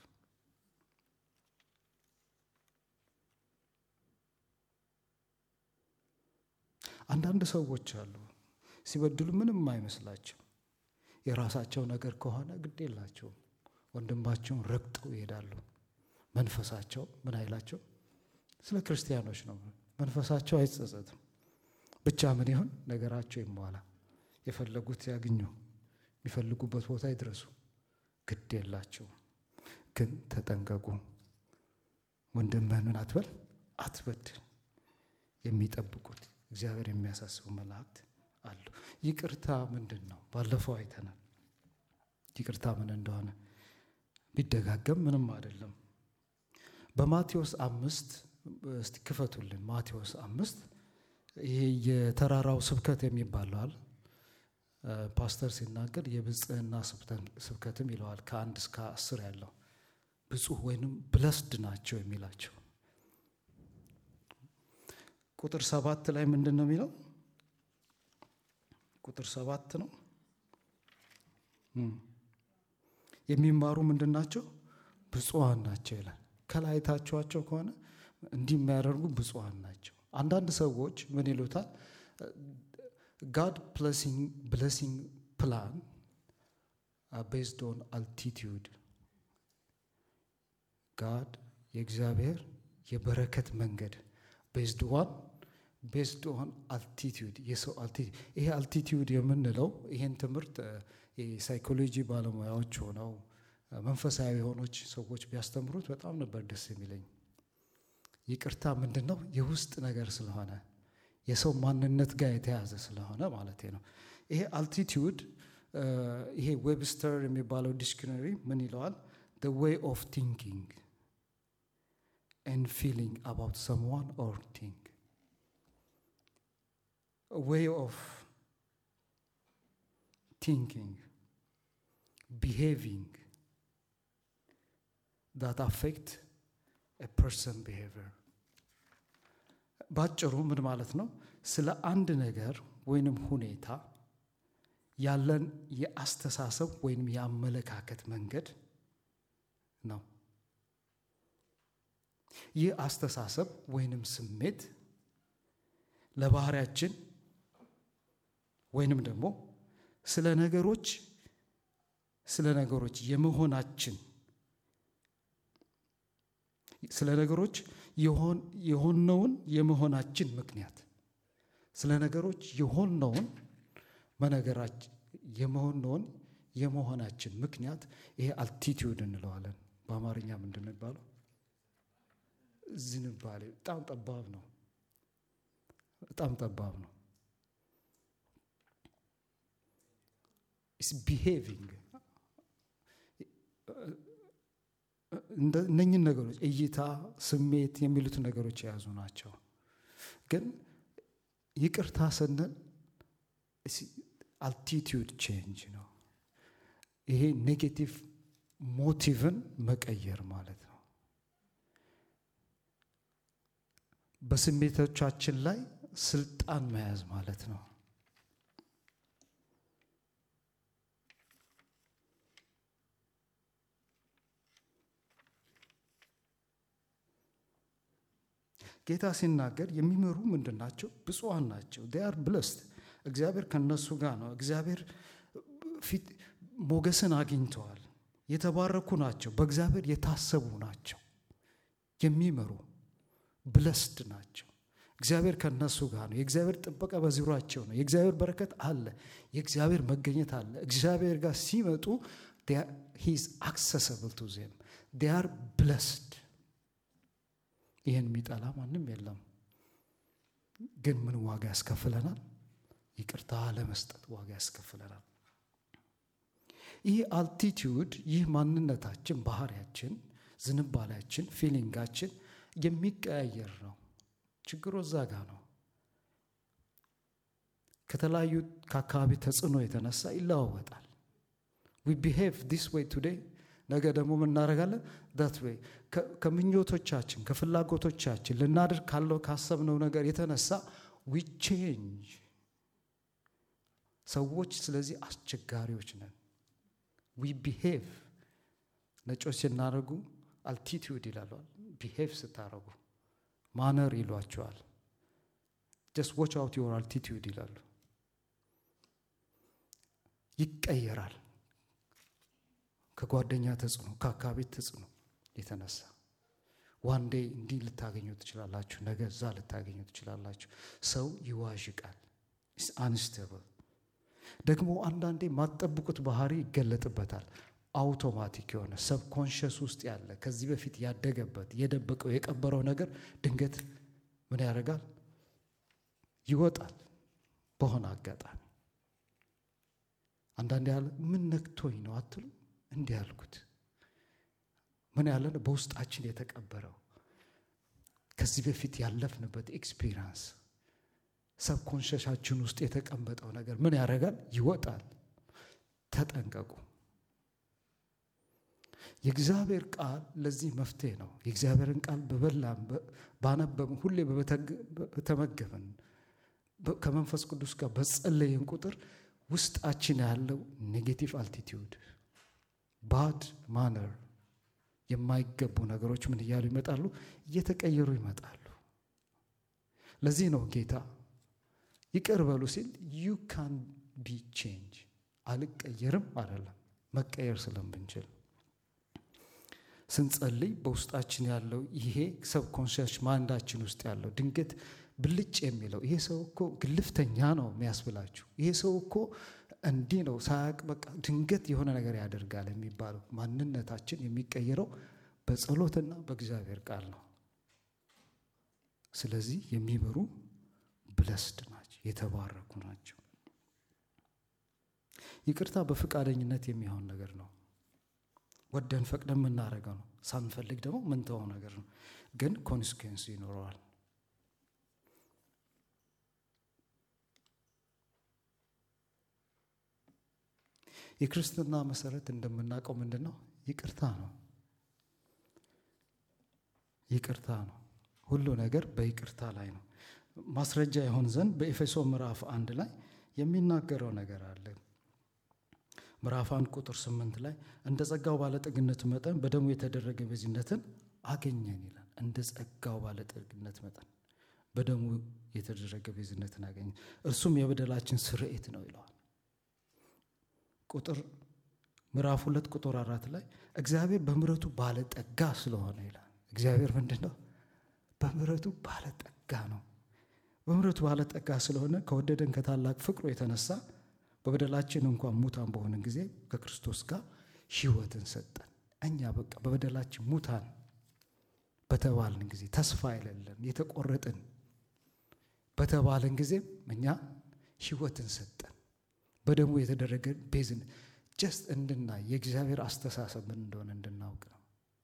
አንዳንድ ሰዎች አሉ ሲበድሉ ምንም አይመስላቸው። የራሳቸው ነገር ከሆነ ግድ የላቸውም። ወንድማቸውን ረግጠው ይሄዳሉ። መንፈሳቸው ምን አይላቸው? ስለ ክርስቲያኖች ነው። መንፈሳቸው አይጸጸትም። ብቻ ምን ይሁን ነገራቸው ይሟላ፣ የፈለጉት ያግኙ፣ የሚፈልጉበት ቦታ ይድረሱ፣ ግድ የላቸውም። ግን ተጠንቀቁ። ወንድምህን ምን አትበል አትበድል። የሚጠብቁት እግዚአብሔር የሚያሳስቡ መላእክት አሉ። ይቅርታ ምንድን ነው? ባለፈው አይተናል። ይቅርታ ምን እንደሆነ ቢደጋገም ምንም አይደለም። በማቴዎስ አምስት እስቲ ክፈቱልን። ማቴዎስ አምስት ይሄ የተራራው ስብከት የሚባለዋል ፓስተር ሲናገር የብጽህና ስብከትም ይለዋል። ከአንድ እስከ አስር ያለው ብፁህ ወይንም ብለስድ ናቸው የሚላቸው ቁጥር ሰባት ላይ ምንድን ነው የሚለው? ቁጥር ሰባት ነው የሚማሩ ምንድን ናቸው? ብፁዓን ናቸው ይላል። ከላይ አይታችኋቸው ከሆነ እንዲህ የሚያደርጉ ብፁዓን ናቸው። አንዳንድ ሰዎች ምን ይሉታል? ጋድ ብሌሲንግ ፕላን ቤዝድ ኦን አልቲቲዩድ ጋድ የእግዚአብሔር የበረከት መንገድ ቤዝድ ዋን ቤዝድ ኦን አልቲቲዩድ የሰው አልቲቲዩድ ይሄ አልቲቲዩድ የምንለው ይሄን ትምህርት የሳይኮሎጂ ባለሙያዎች ሆነው መንፈሳዊ የሆኖች ሰዎች ቢያስተምሩት በጣም ነበር ደስ የሚለኝ። ይቅርታ ምንድን ነው? የውስጥ ነገር ስለሆነ የሰው ማንነት ጋር የተያዘ ስለሆነ ማለት ነው። ይሄ አልቲቲዩድ ይሄ ዌብስተር የሚባለው ዲክሽነሪ ምን ይለዋል? the way of thinking and feeling about someone or thing a way of thinking behaving that affect a person behavior ባጭሩ ምን ማለት ነው? ስለ አንድ ነገር ወይንም ሁኔታ ያለን የአስተሳሰብ ወይንም የአመለካከት መንገድ ነው። ይህ አስተሳሰብ ወይንም ስሜት ለባህሪያችን ወይንም ደግሞ ስለ ነገሮች ስለ ነገሮች የመሆናችን ስለ ነገሮች የሆነውን የመሆናችን ምክንያት ስለ ነገሮች የሆነውን መነገራችን የመሆነውን የመሆናችን ምክንያት ይሄ አልቲቲዩድ እንለዋለን። በአማርኛ ምንድን ነው የሚባለው? ዝንባሌ። በጣም ጠባብ ነው። በጣም ጠባብ ነው። ኢስ ቢሄቪንግ እነኝን ነገሮች እይታ፣ ስሜት የሚሉትን ነገሮች የያዙ ናቸው። ግን ይቅርታ ስንል አልቲቲዩድ ቼንጅ ነው። ይሄ ኔጌቲቭ ሞቲቭን መቀየር ማለት ነው። በስሜቶቻችን ላይ ስልጣን መያዝ ማለት ነው። ጌታ ሲናገር የሚመሩ ምንድን ናቸው? ብፁዓን ናቸው። ዴያር ብለስድ እግዚአብሔር ከነሱ ጋር ነው። እግዚአብሔር ፊት ሞገስን አግኝተዋል። የተባረኩ ናቸው። በእግዚአብሔር የታሰቡ ናቸው። የሚመሩ ብለስድ ናቸው። እግዚአብሔር ከነሱ ጋር ነው። የእግዚአብሔር ጥበቃ በዙሪያቸው ነው። የእግዚአብሔር በረከት አለ። የእግዚአብሔር መገኘት አለ። እግዚአብሔር ጋር ሲመጡ ሂዝ አክሰሰብል ቱ ዜም ዴያር ብለስድ። ይህን የሚጠላ ማንም የለም። ግን ምን ዋጋ ያስከፍለናል? ይቅርታ ለመስጠት ዋጋ ያስከፍለናል። ይህ አልቲቲዩድ ይህ ማንነታችን፣ ባህሪያችን፣ ዝንባሌያችን፣ ፊሊንጋችን የሚቀያየር ነው። ችግሩ እዛ ጋ ነው። ከተለያዩ ከአካባቢ ተጽዕኖ የተነሳ ይለዋወጣል። ዊ ቢሄቭ ዲስ ዌይ ቱዴይ ነገ ደግሞ ምን እናደርጋለን? ዳት ዌይ ከምኞቶቻችን ከፍላጎቶቻችን ልናድር ካለው ካሰብነው ነገር የተነሳ ዊ ቼንጅ ሰዎች። ስለዚህ አስቸጋሪዎች ነን። ዊ ቢሄቭ ነጮች ሲናደርጉ አልቲቲዩድ ይላሉ። ቢሄቭ ስታደርጉ ማነር ይሏቸዋል። ጀስት ዎች አውት ዮር አልቲቲዩድ ይላሉ። ይቀየራል ከጓደኛ ተጽዕኖ ከአካባቢ ተጽዕኖ የተነሳ ዋንዴ እንዲህ ልታገኙ ትችላላችሁ፣ ነገ እዛ ልታገኙ ትችላላችሁ። ሰው ይዋዥቃል። አንስተብል ደግሞ አንዳንዴ የማትጠብቁት ባህሪ ይገለጥበታል። አውቶማቲክ የሆነ ሰብኮንሽስ ውስጥ ያለ ከዚህ በፊት ያደገበት የደበቀው የቀበረው ነገር ድንገት ምን ያደርጋል? ይወጣል በሆነ አጋጣሚ። አንዳንድ ያለ ምን ነክቶኝ ነው አትሉ? እንዲህ ያልኩት ምን ያለ በውስጣችን የተቀበረው ከዚህ በፊት ያለፍንበት ኤክስፒሪንስ ሰብኮንሸሻችን ውስጥ የተቀመጠው ነገር ምን ያደርጋል? ይወጣል። ተጠንቀቁ። የእግዚአብሔር ቃል ለዚህ መፍትሄ ነው። የእግዚአብሔርን ቃል በበላን ባነበብን፣ ሁሌ በተመገብን፣ ከመንፈስ ቅዱስ ጋር በጸለይን ቁጥር ውስጣችን ያለው ኔጌቲቭ አልቲቲዩድ ባድ ማነር የማይገቡ ነገሮች ምን እያሉ ይመጣሉ? እየተቀየሩ ይመጣሉ። ለዚህ ነው ጌታ ይቅር በሉ ሲል ዩ ካን ቢ ቼንጅ አልቀየርም አይደለም፣ መቀየር ስለምንችል ስንጸልይ በውስጣችን ያለው ይሄ ሰብኮንሽስ ማንዳችን ውስጥ ያለው ድንገት ብልጭ የሚለው ይሄ ሰው እኮ ግልፍተኛ ነው የሚያስብላችሁ፣ ይሄ ሰው እኮ እንዲህ ነው ሳያቅ በቃ ድንገት የሆነ ነገር ያደርጋል የሚባለው ማንነታችን የሚቀየረው በጸሎትና በእግዚአብሔር ቃል ነው። ስለዚህ የሚበሩ ብለስድ ናቸው፣ የተባረኩ ናቸው። ይቅርታ በፈቃደኝነት የሚሆን ነገር ነው። ወደን ፈቅደን የምናደርገው ነው። ሳንፈልግ ደግሞ ምንተወው ነገር ነው። ግን ኮንስኩዌንስ ይኖረዋል። የክርስትና መሰረት እንደምናውቀው ምንድን ነው? ይቅርታ ነው። ይቅርታ ነው። ሁሉ ነገር በይቅርታ ላይ ነው። ማስረጃ ይሆን ዘንድ በኤፌሶ ምዕራፍ አንድ ላይ የሚናገረው ነገር አለ። ምዕራፍ አንድ ቁጥር ስምንት ላይ እንደ ጸጋው ባለጠግነት መጠን በደሙ የተደረገ ቤዝነትን አገኘን ይላል። እንደ ጸጋው ባለጠግነት መጠን በደሙ የተደረገ ቤዝነትን አገኘን፣ እርሱም የበደላችን ስርየት ነው ይለዋል። ቁጥር ምዕራፍ ሁለት ቁጥር አራት ላይ እግዚአብሔር በምሕረቱ ባለጠጋ ስለሆነ ይላል። እግዚአብሔር ምንድን ነው? በምሕረቱ ባለጠጋ ነው። በምሕረቱ ባለጠጋ ስለሆነ ከወደደን ከታላቅ ፍቅሩ የተነሳ በበደላችን እንኳን ሙታን በሆንን ጊዜ ከክርስቶስ ጋር ሕይወትን ሰጠን። እኛ በቃ በበደላችን ሙታን በተባልን ጊዜ ተስፋ የሌለን የተቆረጥን በተባልን ጊዜም እኛ ሕይወትን ሰጠን። በደሙ የተደረገ ቤዝን ጀስት እንድናይ የእግዚአብሔር አስተሳሰብ ምን እንደሆነ እንድናውቅ ነው።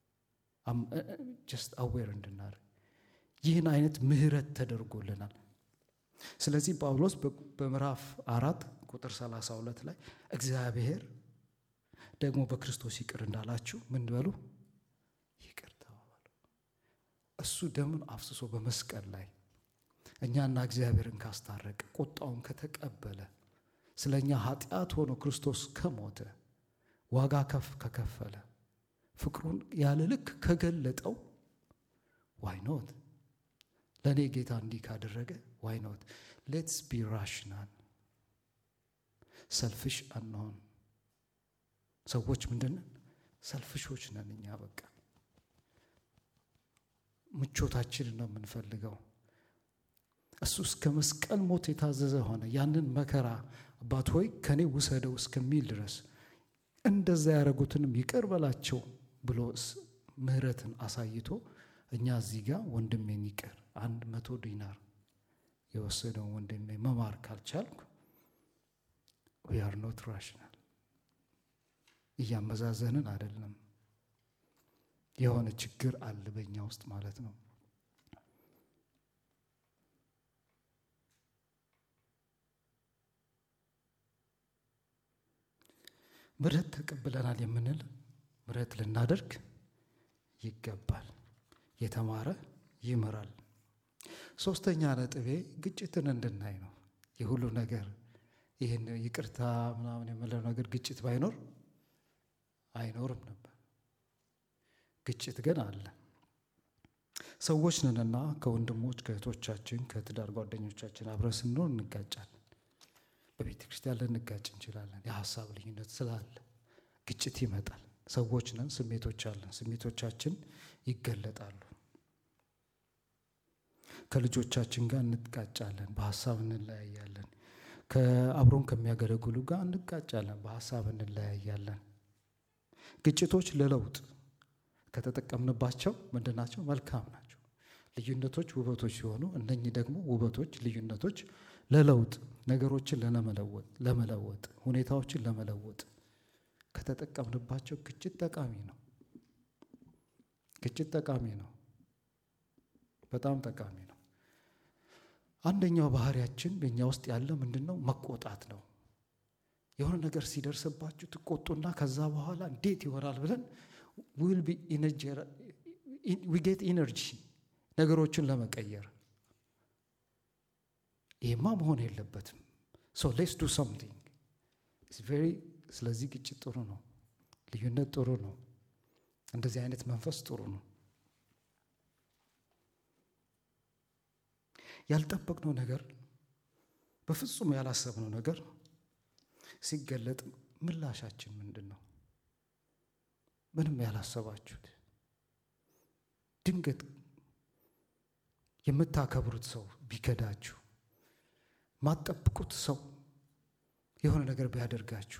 ጀስት አዌር እንድናደርግ ይህን አይነት ምሕረት ተደርጎልናል። ስለዚህ ጳውሎስ በምዕራፍ አራት ቁጥር 32 ላይ እግዚአብሔር ደግሞ በክርስቶስ ይቅር እንዳላችሁ ምን በሉ ይቅር ተባባሉ። እሱ ደምን አፍስሶ በመስቀል ላይ እኛና እግዚአብሔርን ካስታረቀ ቁጣውን ከተቀበለ ስለ እኛ ኃጢአት ሆኖ ክርስቶስ ከሞተ ዋጋ ከፍ ከከፈለ ፍቅሩን ያለ ልክ ከገለጠው ዋይኖት ለእኔ ጌታ እንዲህ ካደረገ ዋይኖት ሌትስ ቢ ራሽናል ሰልፍሽ አንሆን። ሰዎች ምንድን ሰልፍሾች ነን እኛ። በቃ ምቾታችንን ነው የምንፈልገው። እሱ እስከ መስቀል ሞት የታዘዘ ሆነ። ያንን መከራ አባት ሆይ ከኔ ውሰደው እስከሚል ድረስ እንደዛ ያደረጉትንም ይቅር በላቸው ብሎ ምሕረትን አሳይቶ እኛ እዚህ ጋር ወንድሜን ይቅር አንድ መቶ ዲናር የወሰደውን ወንድሜ መማር ካልቻልኩ ዊ አር ኖት ራሽናል። እያመዛዘንን አይደለም። የሆነ ችግር አለ በእኛ ውስጥ ማለት ነው። ምሕረት ተቀብለናል የምንል ምሕረት ልናደርግ ይገባል። የተማረ ይምራል። ሶስተኛ ነጥቤ ግጭትን እንድናይ ነው። የሁሉ ነገር ይህን ይቅርታ ምናምን የምለው ነገር ግጭት ባይኖር አይኖርም ነበር። ግጭት ግን አለ። ሰዎች ነንና ከወንድሞች ከእህቶቻችን ከትዳር ጓደኞቻችን አብረን ስንኖር እንጋጫለን። በቤተ ክርስቲያን ልንጋጭ እንችላለን። የሀሳብ ልዩነት ስላለ ግጭት ይመጣል። ሰዎች ነን፣ ስሜቶች አለን። ስሜቶቻችን ይገለጣሉ። ከልጆቻችን ጋር እንጋጫለን፣ በሀሳብ እንለያያለን። ከአብሮን ከሚያገለግሉ ጋር እንጋጫለን፣ በሀሳብ እንለያያለን። ግጭቶች ለለውጥ ከተጠቀምንባቸው ምንድን ናቸው? መልካም ናቸው። ልዩነቶች ውበቶች ሲሆኑ እነኚህ ደግሞ ውበቶች፣ ልዩነቶች ለለውጥ ነገሮችን ለመለወጥ ለመለወጥ ሁኔታዎችን ለመለወጥ ከተጠቀምንባቸው ግጭት ጠቃሚ ነው። ግጭት ጠቃሚ ነው። በጣም ጠቃሚ ነው። አንደኛው ባህሪያችን በእኛ ውስጥ ያለ ምንድን ነው? መቆጣት ነው። የሆነ ነገር ሲደርስባችሁ ትቆጡና ከዛ በኋላ እንዴት ይሆናል ብለን ዊል ቢ ጌት ኢነርጂ ነገሮችን ለመቀየር ይህማ መሆን የለበትም። ሶ ሌስ ዱ ሰምቲንግ ቬሪ ስለዚህ ግጭት ጥሩ ነው። ልዩነት ጥሩ ነው። እንደዚህ አይነት መንፈስ ጥሩ ነው። ያልጠበቅነው ነገር በፍጹም ያላሰብነው ነገር ሲገለጥ ምላሻችን ምንድን ነው? ምንም ያላሰባችሁት ድንገት የምታከብሩት ሰው ቢከዳችሁ፣ ማጠብቁት ሰው የሆነ ነገር ቢያደርጋችሁ፣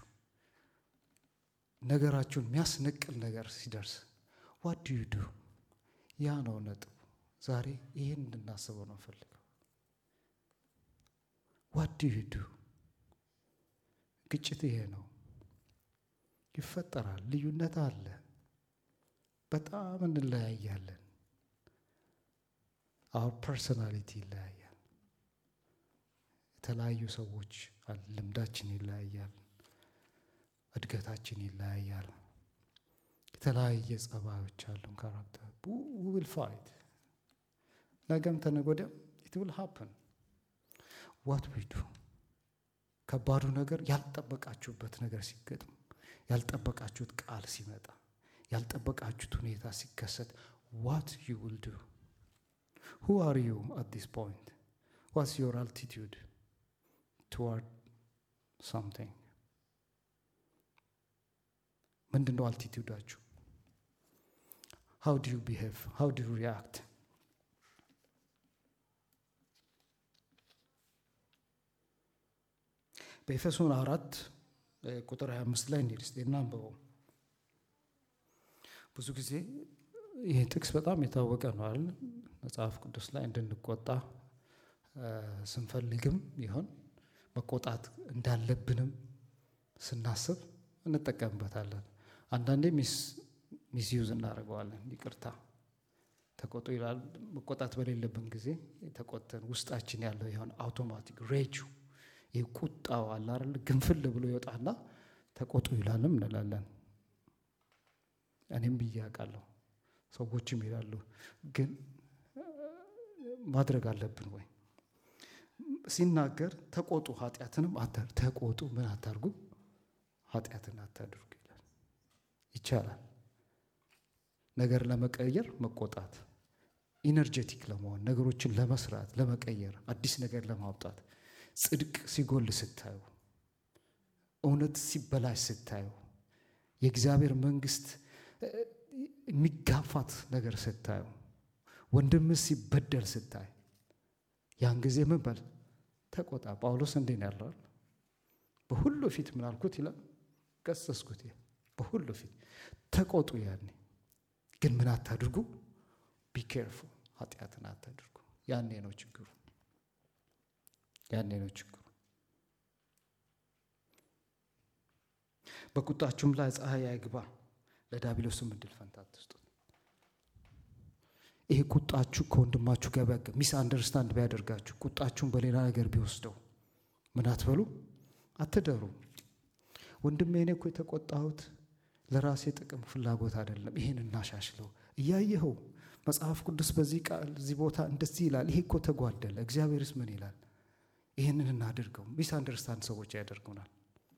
ነገራችሁን የሚያስነቅል ነገር ሲደርስ ዋት ዱ ዩ ዱ? ያ ነው ነጥቡ። ዛሬ ይህን እንድናስበው ነው ፈልገው። ዋት ዱ ዩ ዱ? ግጭት ይሄ ነው። ይፈጠራል። ልዩነት አለ። በጣም እንለያያለን። አሁን ፐርሶናሊቲ ይለያያል። የተለያዩ ሰዎች ልምዳችን ይለያያል። እድገታችን ይለያያል። የተለያየ ጸባዮች አሉን። ካራክተር ዊል ፋይት ነገም ተነገ ወዲያም ኢት ዊል ሃፕን ዋት ዊ ዱ ከባዱ ነገር ያልጠበቃችሁበት ነገር ሲገጥም፣ ያልጠበቃችሁት ቃል ሲመጣ፣ ያልጠበቃችሁት ሁኔታ ሲከሰት ዋት ዩ ዊል ዱ ሁ አር ዩ አት ዲስ ፖይንት ዋትስ ዮር አልቲቱድ ቱዋርድ ሳምቲንግ ምንድን ነው አልቲቱዳችሁ? ሃው ዱ ዩ ቢሄቭ ሃው ዱ ዩ ሪያክት በኤፌሶን አራት ቁጥር 25 ላይ እንሂድ እስቲ እናንብበው። ብዙ ጊዜ ይህ ጥቅስ በጣም የታወቀ ነው አይደል? መጽሐፍ ቅዱስ ላይ እንድንቆጣ ስንፈልግም ይሆን መቆጣት እንዳለብንም ስናስብ እንጠቀምበታለን። አንዳንዴ ሚስዩዝ እናደርገዋለን። ይቅርታ ተቆጡ ይላል። መቆጣት በሌለብን ጊዜ ተቆጥተን ውስጣችን ያለው የሆነ አውቶማቲክ ሬጁ ይህ ቁጣው አለ አይደል? ግንፍል ብሎ ይወጣና ተቆጡ ይላልም እንላለን። እኔም ብዬ አውቃለሁ፣ ሰዎችም ይላሉ። ግን ማድረግ አለብን ወይ? ሲናገር ተቆጡ፣ ኃጢአትንም ተቆጡ፣ ምን አታርጉ፣ ኃጢአትን አታድርጉ ይላል። ይቻላል ነገር ለመቀየር መቆጣት፣ ኢነርጄቲክ ለመሆን ነገሮችን ለመስራት ለመቀየር፣ አዲስ ነገር ለማውጣት ጽድቅ ሲጎል ስታዩ፣ እውነት ሲበላሽ ስታዩ፣ የእግዚአብሔር መንግስት የሚጋፋት ነገር ስታዩ፣ ወንድምህ ሲበደል ስታይ፣ ያን ጊዜ ምን በል ተቆጣ። ጳውሎስ እንዴት ነው ያለው? በሁሉ ፊት ምን አልኩት ይላል፣ ገሰስኩት። በሁሉ ፊት ተቆጡ። ያኔ ግን ምን አታድርጉ፣ ቢኬርፉ፣ ኃጢአትን አታድርጉ። ያኔ ነው ችግሩ ያኔ ነው ችግሩ። በቁጣችሁም ላይ ፀሐይ አይግባ፣ ለዲያብሎስም እድል ፈንታ አትስጡት። ይሄ ቁጣችሁ ከወንድማችሁ ጋር ቢያገ ሚስ አንደርስታንድ ቢያደርጋችሁ ቁጣችሁን በሌላ ነገር ቢወስደው ምን አትበሉ፣ አትደሩ። ወንድሜ እኔ እኮ የተቆጣሁት ለራሴ ጥቅም ፍላጎት አይደለም። ይሄን እናሻሽለው። እያየኸው መጽሐፍ ቅዱስ በዚህ ቃል እዚህ ቦታ እንደዚህ ይላል። ይሄ እኮ ተጓደለ። እግዚአብሔርስ ምን ይላል? ይህንን እናድርገው። ሚስ አንደርስታንድ ሰዎች ያደርጉናል።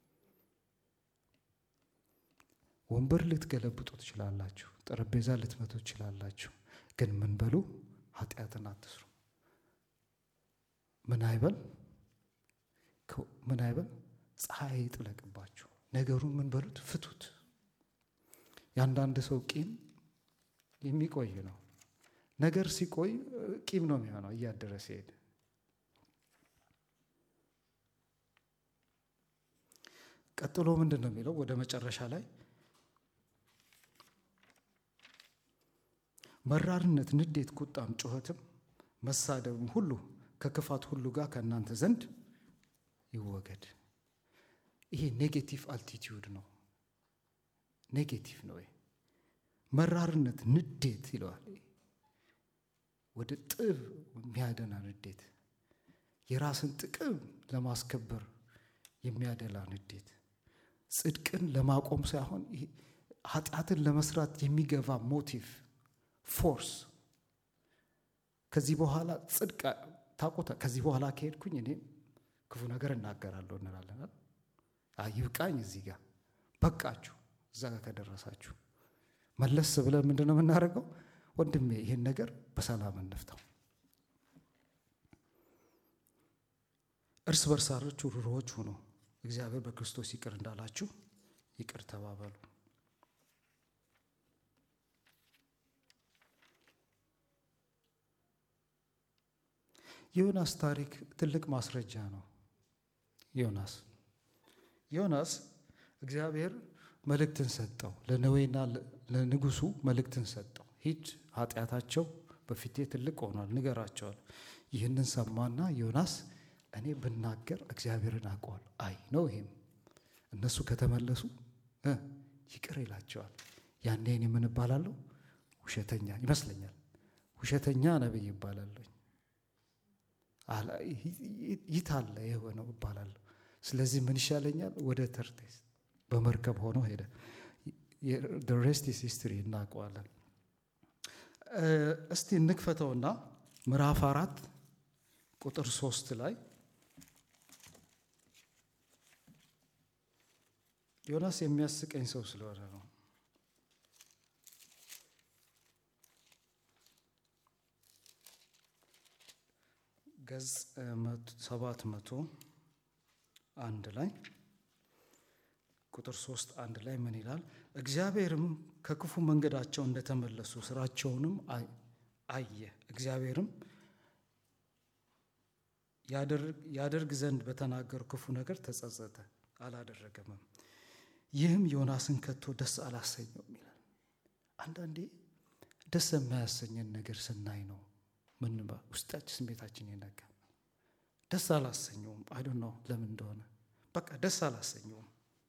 ወንበር ልትገለብጡ ትችላላችሁ። ጠረጴዛ ልትመቱ ትችላላችሁ። ግን ምን በሉ? ኃጢአትን አትስሩ። ምን አይበል ምን አይበል? ፀሐይ ይጥለቅባችሁ። ነገሩን ምን በሉት? ፍቱት። የአንዳንድ ሰው ቂም የሚቆይ ነው። ነገር ሲቆይ ቂም ነው የሚሆነው እያደረ ሲሄድ። ቀጥሎ ምንድን ነው የሚለው? ወደ መጨረሻ ላይ መራርነት፣ ንዴት፣ ቁጣም፣ ጩኸትም መሳደብም ሁሉ ከክፋት ሁሉ ጋር ከእናንተ ዘንድ ይወገድ። ይሄ ኔጌቲቭ አልቲቲዩድ ነው። ኔጌቲቭ ነው። መራርነት፣ ንዴት ይለዋል። ወደ ጥብ የሚያደላ ንዴት፣ የራስን ጥቅም ለማስከበር የሚያደላ ንዴት፣ ጽድቅን ለማቆም ሳይሆን ኃጢአትን ለመስራት የሚገባ ሞቲቭ ፎርስ። ከዚህ በኋላ ጽድቅ ታቆታ ከዚህ በኋላ ከሄድኩኝ እኔ ክፉ ነገር እናገራለሁ እንላለን። ይብቃኝ፣ እዚህ ጋር በቃችሁ። እዛ ጋር ከደረሳችሁ መለስ ብለን ምንድን ነው የምናደርገው? ወንድሜ ይህን ነገር በሰላም እንፍታው። እርስ በርሳችሁ ርኅሩኆች ሁኑ፣ እግዚአብሔር በክርስቶስ ይቅር እንዳላችሁ ይቅር ተባበሉ። ዮናስ ታሪክ ትልቅ ማስረጃ ነው። ዮናስ ዮናስ እግዚአብሔር መልእክትን ሰጠው። ለነዌና ለንጉሱ መልእክትን ሰጠው። ሂድ ኃጢአታቸው በፊቴ ትልቅ ሆኗል፣ ንገራቸዋል። ይህንን ሰማና ዮናስ እኔ ብናገር እግዚአብሔርን አውቀዋል። አይ ነው ይሄም እነሱ ከተመለሱ ይቅር ይላቸዋል። ያኔ እኔ ምን እባላለሁ? ውሸተኛ ይመስለኛል። ውሸተኛ ነቢይ ይባላለሁ። ይታለ የሆነው እባላለሁ። ስለዚህ ምን ይሻለኛል? ወደ ተርቴስ በመርከብ ሆኖ ሄደ። ሬስት ኢዝ ሂስትሪ እናውቀዋለን። እስቲ እንክፈተውና ምዕራፍ አራት ቁጥር ሶስት ላይ ዮናስ የሚያስቀኝ ሰው ስለሆነ ነው። ገጽ ሰባት መቶ አንድ ላይ ቁጥር ሶስት አንድ ላይ ምን ይላል? እግዚአብሔርም ከክፉ መንገዳቸው እንደተመለሱ ስራቸውንም አየ። እግዚአብሔርም ያደርግ ዘንድ በተናገሩ ክፉ ነገር ተጸጸተ፣ አላደረገምም። ይህም ዮናስን ከቶ ደስ አላሰኘውም ይላል። አንዳንዴ ደስ የማያሰኘን ነገር ስናይ ነው ምን ውስጣችን ስሜታችን ይነካል። ደስ አላሰኘውም። አይዶ ነው ለምን እንደሆነ በቃ ደስ አላሰኘውም።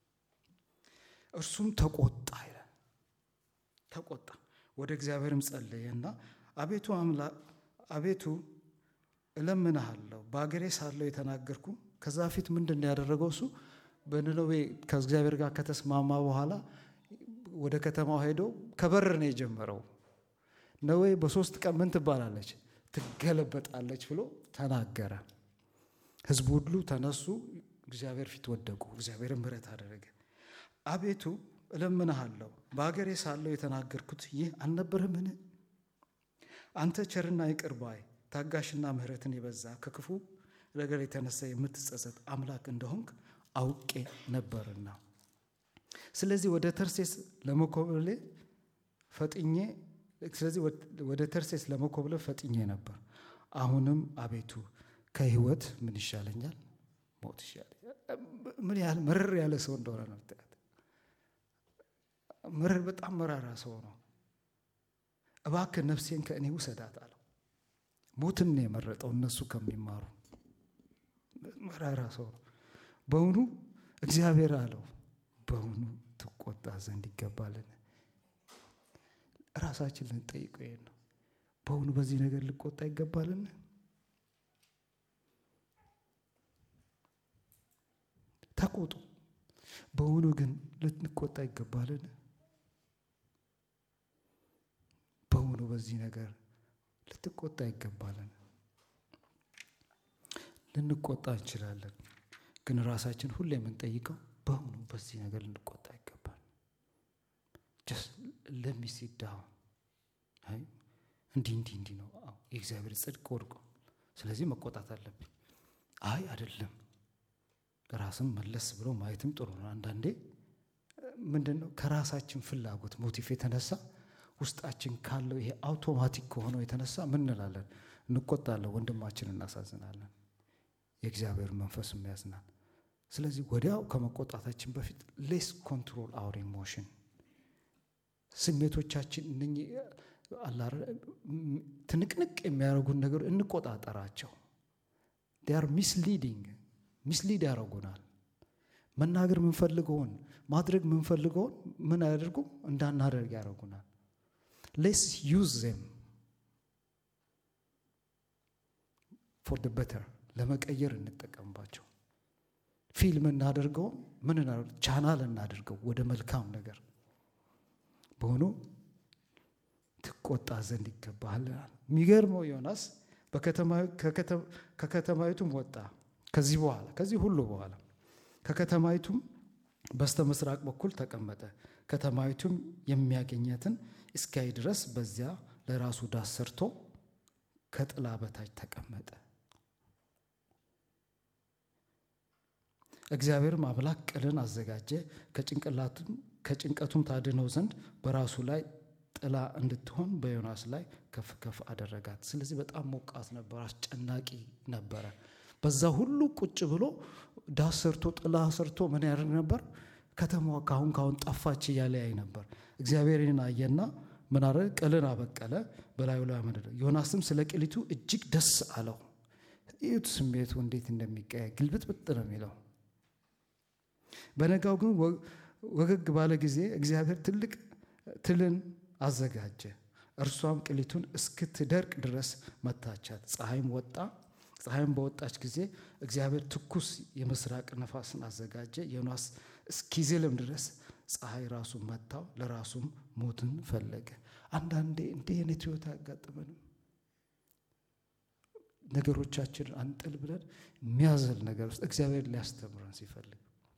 እርሱም ተቆጣ ይላል። ተቆጣ ወደ እግዚአብሔርም ጸለየና አቤቱ አምላክ አቤቱ እለምንሃለሁ በአገሬ ሳለሁ የተናገርኩ ከዛ ፊት ምንድን ነው ያደረገው? እሱ በነነዌ ከእግዚአብሔር ጋር ከተስማማ በኋላ ወደ ከተማው ሄዶ ከበር ነው የጀመረው። ነዌ በሶስት ቀን ምን ትባላለች? ትገለበጣለች ብሎ ተናገረ። ሕዝቡ ሁሉ ተነሱ፣ እግዚአብሔር ፊት ወደቁ። እግዚአብሔር ምሕረት አደረገ። አቤቱ እለምንሃለሁ በአገሬ ሳለሁ የተናገርኩት ይህ አልነበረምን? አንተ ቸርና ይቅር ባይ ታጋሽና ምሕረትን የበዛ ከክፉ ነገር የተነሳ የምትጸጸት አምላክ እንደሆንክ አውቄ ነበርና፣ ስለዚህ ወደ ተርሴስ ለመኮብሌ ፈጥኜ ስለዚህ ወደ ተርሴስ ለመኮብለ ፈጥኜ ነበር። አሁንም አቤቱ ከህይወት ምን ይሻለኛል? ሞት ይሻለኛል። ምን ያህል መረር ያለ ሰው እንደሆነ ነው። መረር በጣም መራራ ሰው ነው። እባክህ ነፍሴን ከእኔ ውሰዳት አለው። ሞትን ነው የመረጠው እነሱ ከሚማሩ መራራ ሰው ነው። በውኑ እግዚአብሔር አለው በውኑ ትቆጣ ዘንድ ይገባልን? ራሳችን ልንጠይቀው ይሄን ነው። በውኑ በዚህ ነገር ልቆጣ ይገባልን? ተቆጡ። በውኑ ግን ልንቆጣ ይገባልን? በዚህ ነገር ልትቆጣ ይገባለን። ልንቆጣ እንችላለን፣ ግን ራሳችን ሁሌ የምንጠይቀው በእውኑ በዚህ ነገር ልንቆጣ ይገባል። ለሚሲዳው እንዲህ እንዲህ እንዲህ ነው የእግዚአብሔር ጽድቅ ወድቆ፣ ስለዚህ መቆጣት አለብኝ። አይ አይደለም። ራስም መለስ ብሎ ማየትም ጥሩ ነው። አንዳንዴ ምንድን ነው ከራሳችን ፍላጎት ሞቲቭ የተነሳ ውስጣችን ካለው ይሄ አውቶማቲክ ከሆነው የተነሳ ምን እንላለን? እንቆጣለን፣ ወንድማችን እናሳዝናለን፣ የእግዚአብሔር መንፈስም ያዝናል። ስለዚህ ወዲያው ከመቆጣታችን በፊት ሌስ ኮንትሮል አውር ኢሞሽን ስሜቶቻችን እነኚህ አላረ ትንቅንቅ የሚያደርጉን ነገር እንቆጣጠራቸው። ዲያር ሚስሊዲንግ ሚስሊድ ያደርጉናል። መናገር የምንፈልገውን ማድረግ የምንፈልገውን ምን አያደርጉ እንዳናደርግ ያደርጉናል። ሌስ ዩዝ ዜም ፎር ደ በተር ለመቀየር እንጠቀምባቸው። ፊልም እናደርገው ምን ቻናል እናደርገው ወደ መልካም ነገር በሆኑ ትቆጣ ዘንድ ይገባሃል። የሚገርመው ዮናስ ከከተማይቱም ወጣ። ከዚህ በኋላ ከዚህ ሁሉ በኋላ ከከተማይቱም በስተ ምስራቅ በኩል ተቀመጠ። ከተማይቱም የሚያገኘትን እስኪያይ ድረስ በዚያ ለራሱ ዳስ ሰርቶ ከጥላ በታች ተቀመጠ። እግዚአብሔርም አምላክ ቅልን አዘጋጀ፣ ከጭንቀቱም ታድነው ዘንድ በራሱ ላይ ጥላ እንድትሆን በዮናስ ላይ ከፍ ከፍ አደረጋት። ስለዚህ በጣም ሞቃት ነበር፣ አስጨናቂ ነበረ። በዛ ሁሉ ቁጭ ብሎ ዳስ ሰርቶ ጥላ ሰርቶ ምን ያደርግ ነበር? ከተማዋ ካሁን ካሁን ጠፋች እያለ ያይ ነበር። እግዚአብሔርን አየና ምን አረ ቅልን አበቀለ፣ በላዩ ላይ አመደደ። ዮናስም ስለ ቅሊቱ እጅግ ደስ አለው። እዩት ስሜቱ እንዴት እንደሚቀያይ ግልብጥብጥ ነው የሚለው። በነጋው ግን ወገግ ባለ ጊዜ እግዚአብሔር ትልቅ ትልን አዘጋጀ። እርሷም ቅሊቱን እስክትደርቅ ድረስ መታቻት። ፀሐይም ወጣ። ፀሐይም በወጣች ጊዜ እግዚአብሔር ትኩስ የምስራቅ ነፋስን አዘጋጀ። ዮናስ እስኪዝልም ድረስ ፀሐይ ራሱን መታው፣ ለራሱም ሞትን ፈለገ። አንዳንዴ እንዲህ አይነት ህይወት አያጋጥመንም። ነገሮቻችንን አንጥል ብለን የሚያዘል ነገር ውስጥ እግዚአብሔር ሊያስተምረን ሲፈልግ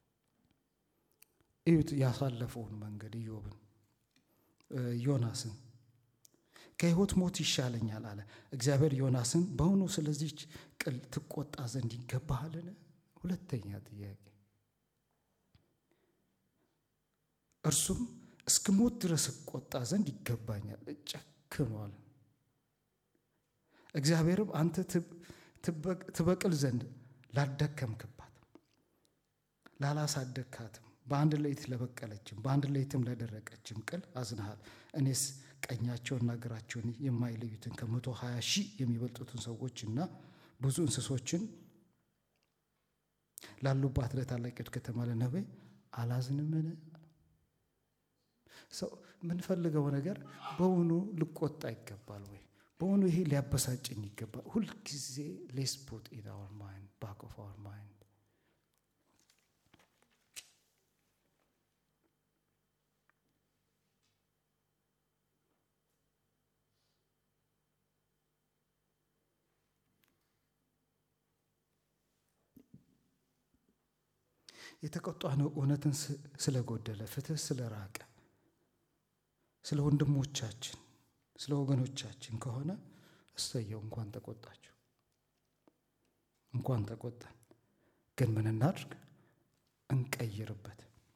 እዩት ያሳለፈውን መንገድ ኢዮብን ዮናስን ከህይወት ሞት ይሻለኛል አለ እግዚአብሔር ሞናስን በእውኑ ስለዚች ቅል ትቆጣ ዘንድ ይገባሃልን? ሁለተኛ ጥያቄ እርሱም እስከ ሞት ድረስ እቆጣ ዘንድ ይገባኛል። ጨክኗል። እግዚአብሔርም አንተ ትበቅል ዘንድ ላደከምክባት ላላሳደግካትም በአንድ ሌሊት ለበቀለችም በአንድ ሌሊትም ለደረቀችም ቅል አዝነሃል። እኔስ ቀኛቸውንና እግራቸውን የማይለዩትን ከመቶ ሀያ ሺህ የሚበልጡትን ሰዎችና ብዙ እንስሶችን ላሉባት ለታላቂቱ ከተማ ለነዌ አላዝንምን? ሰው የምንፈልገው ነገር በውኑ ልቆጣ ይገባል ወይ? በውኑ ይሄ ሊያበሳጭኝ ይገባል? ሁልጊዜ ሌስ ፑት ኢን አወር ማይንድ ባክ ኦፍ አወር ማይንድ የተቆጣነው እውነትን ስለጎደለ፣ ፍትህ ስለራቀ፣ ስለ ወንድሞቻችን ስለ ወገኖቻችን ከሆነ እሰየው፣ እንኳን ተቆጣችሁ፣ እንኳን ተቆጣን። ግን ምን እናድርግ? እንቀይርበት።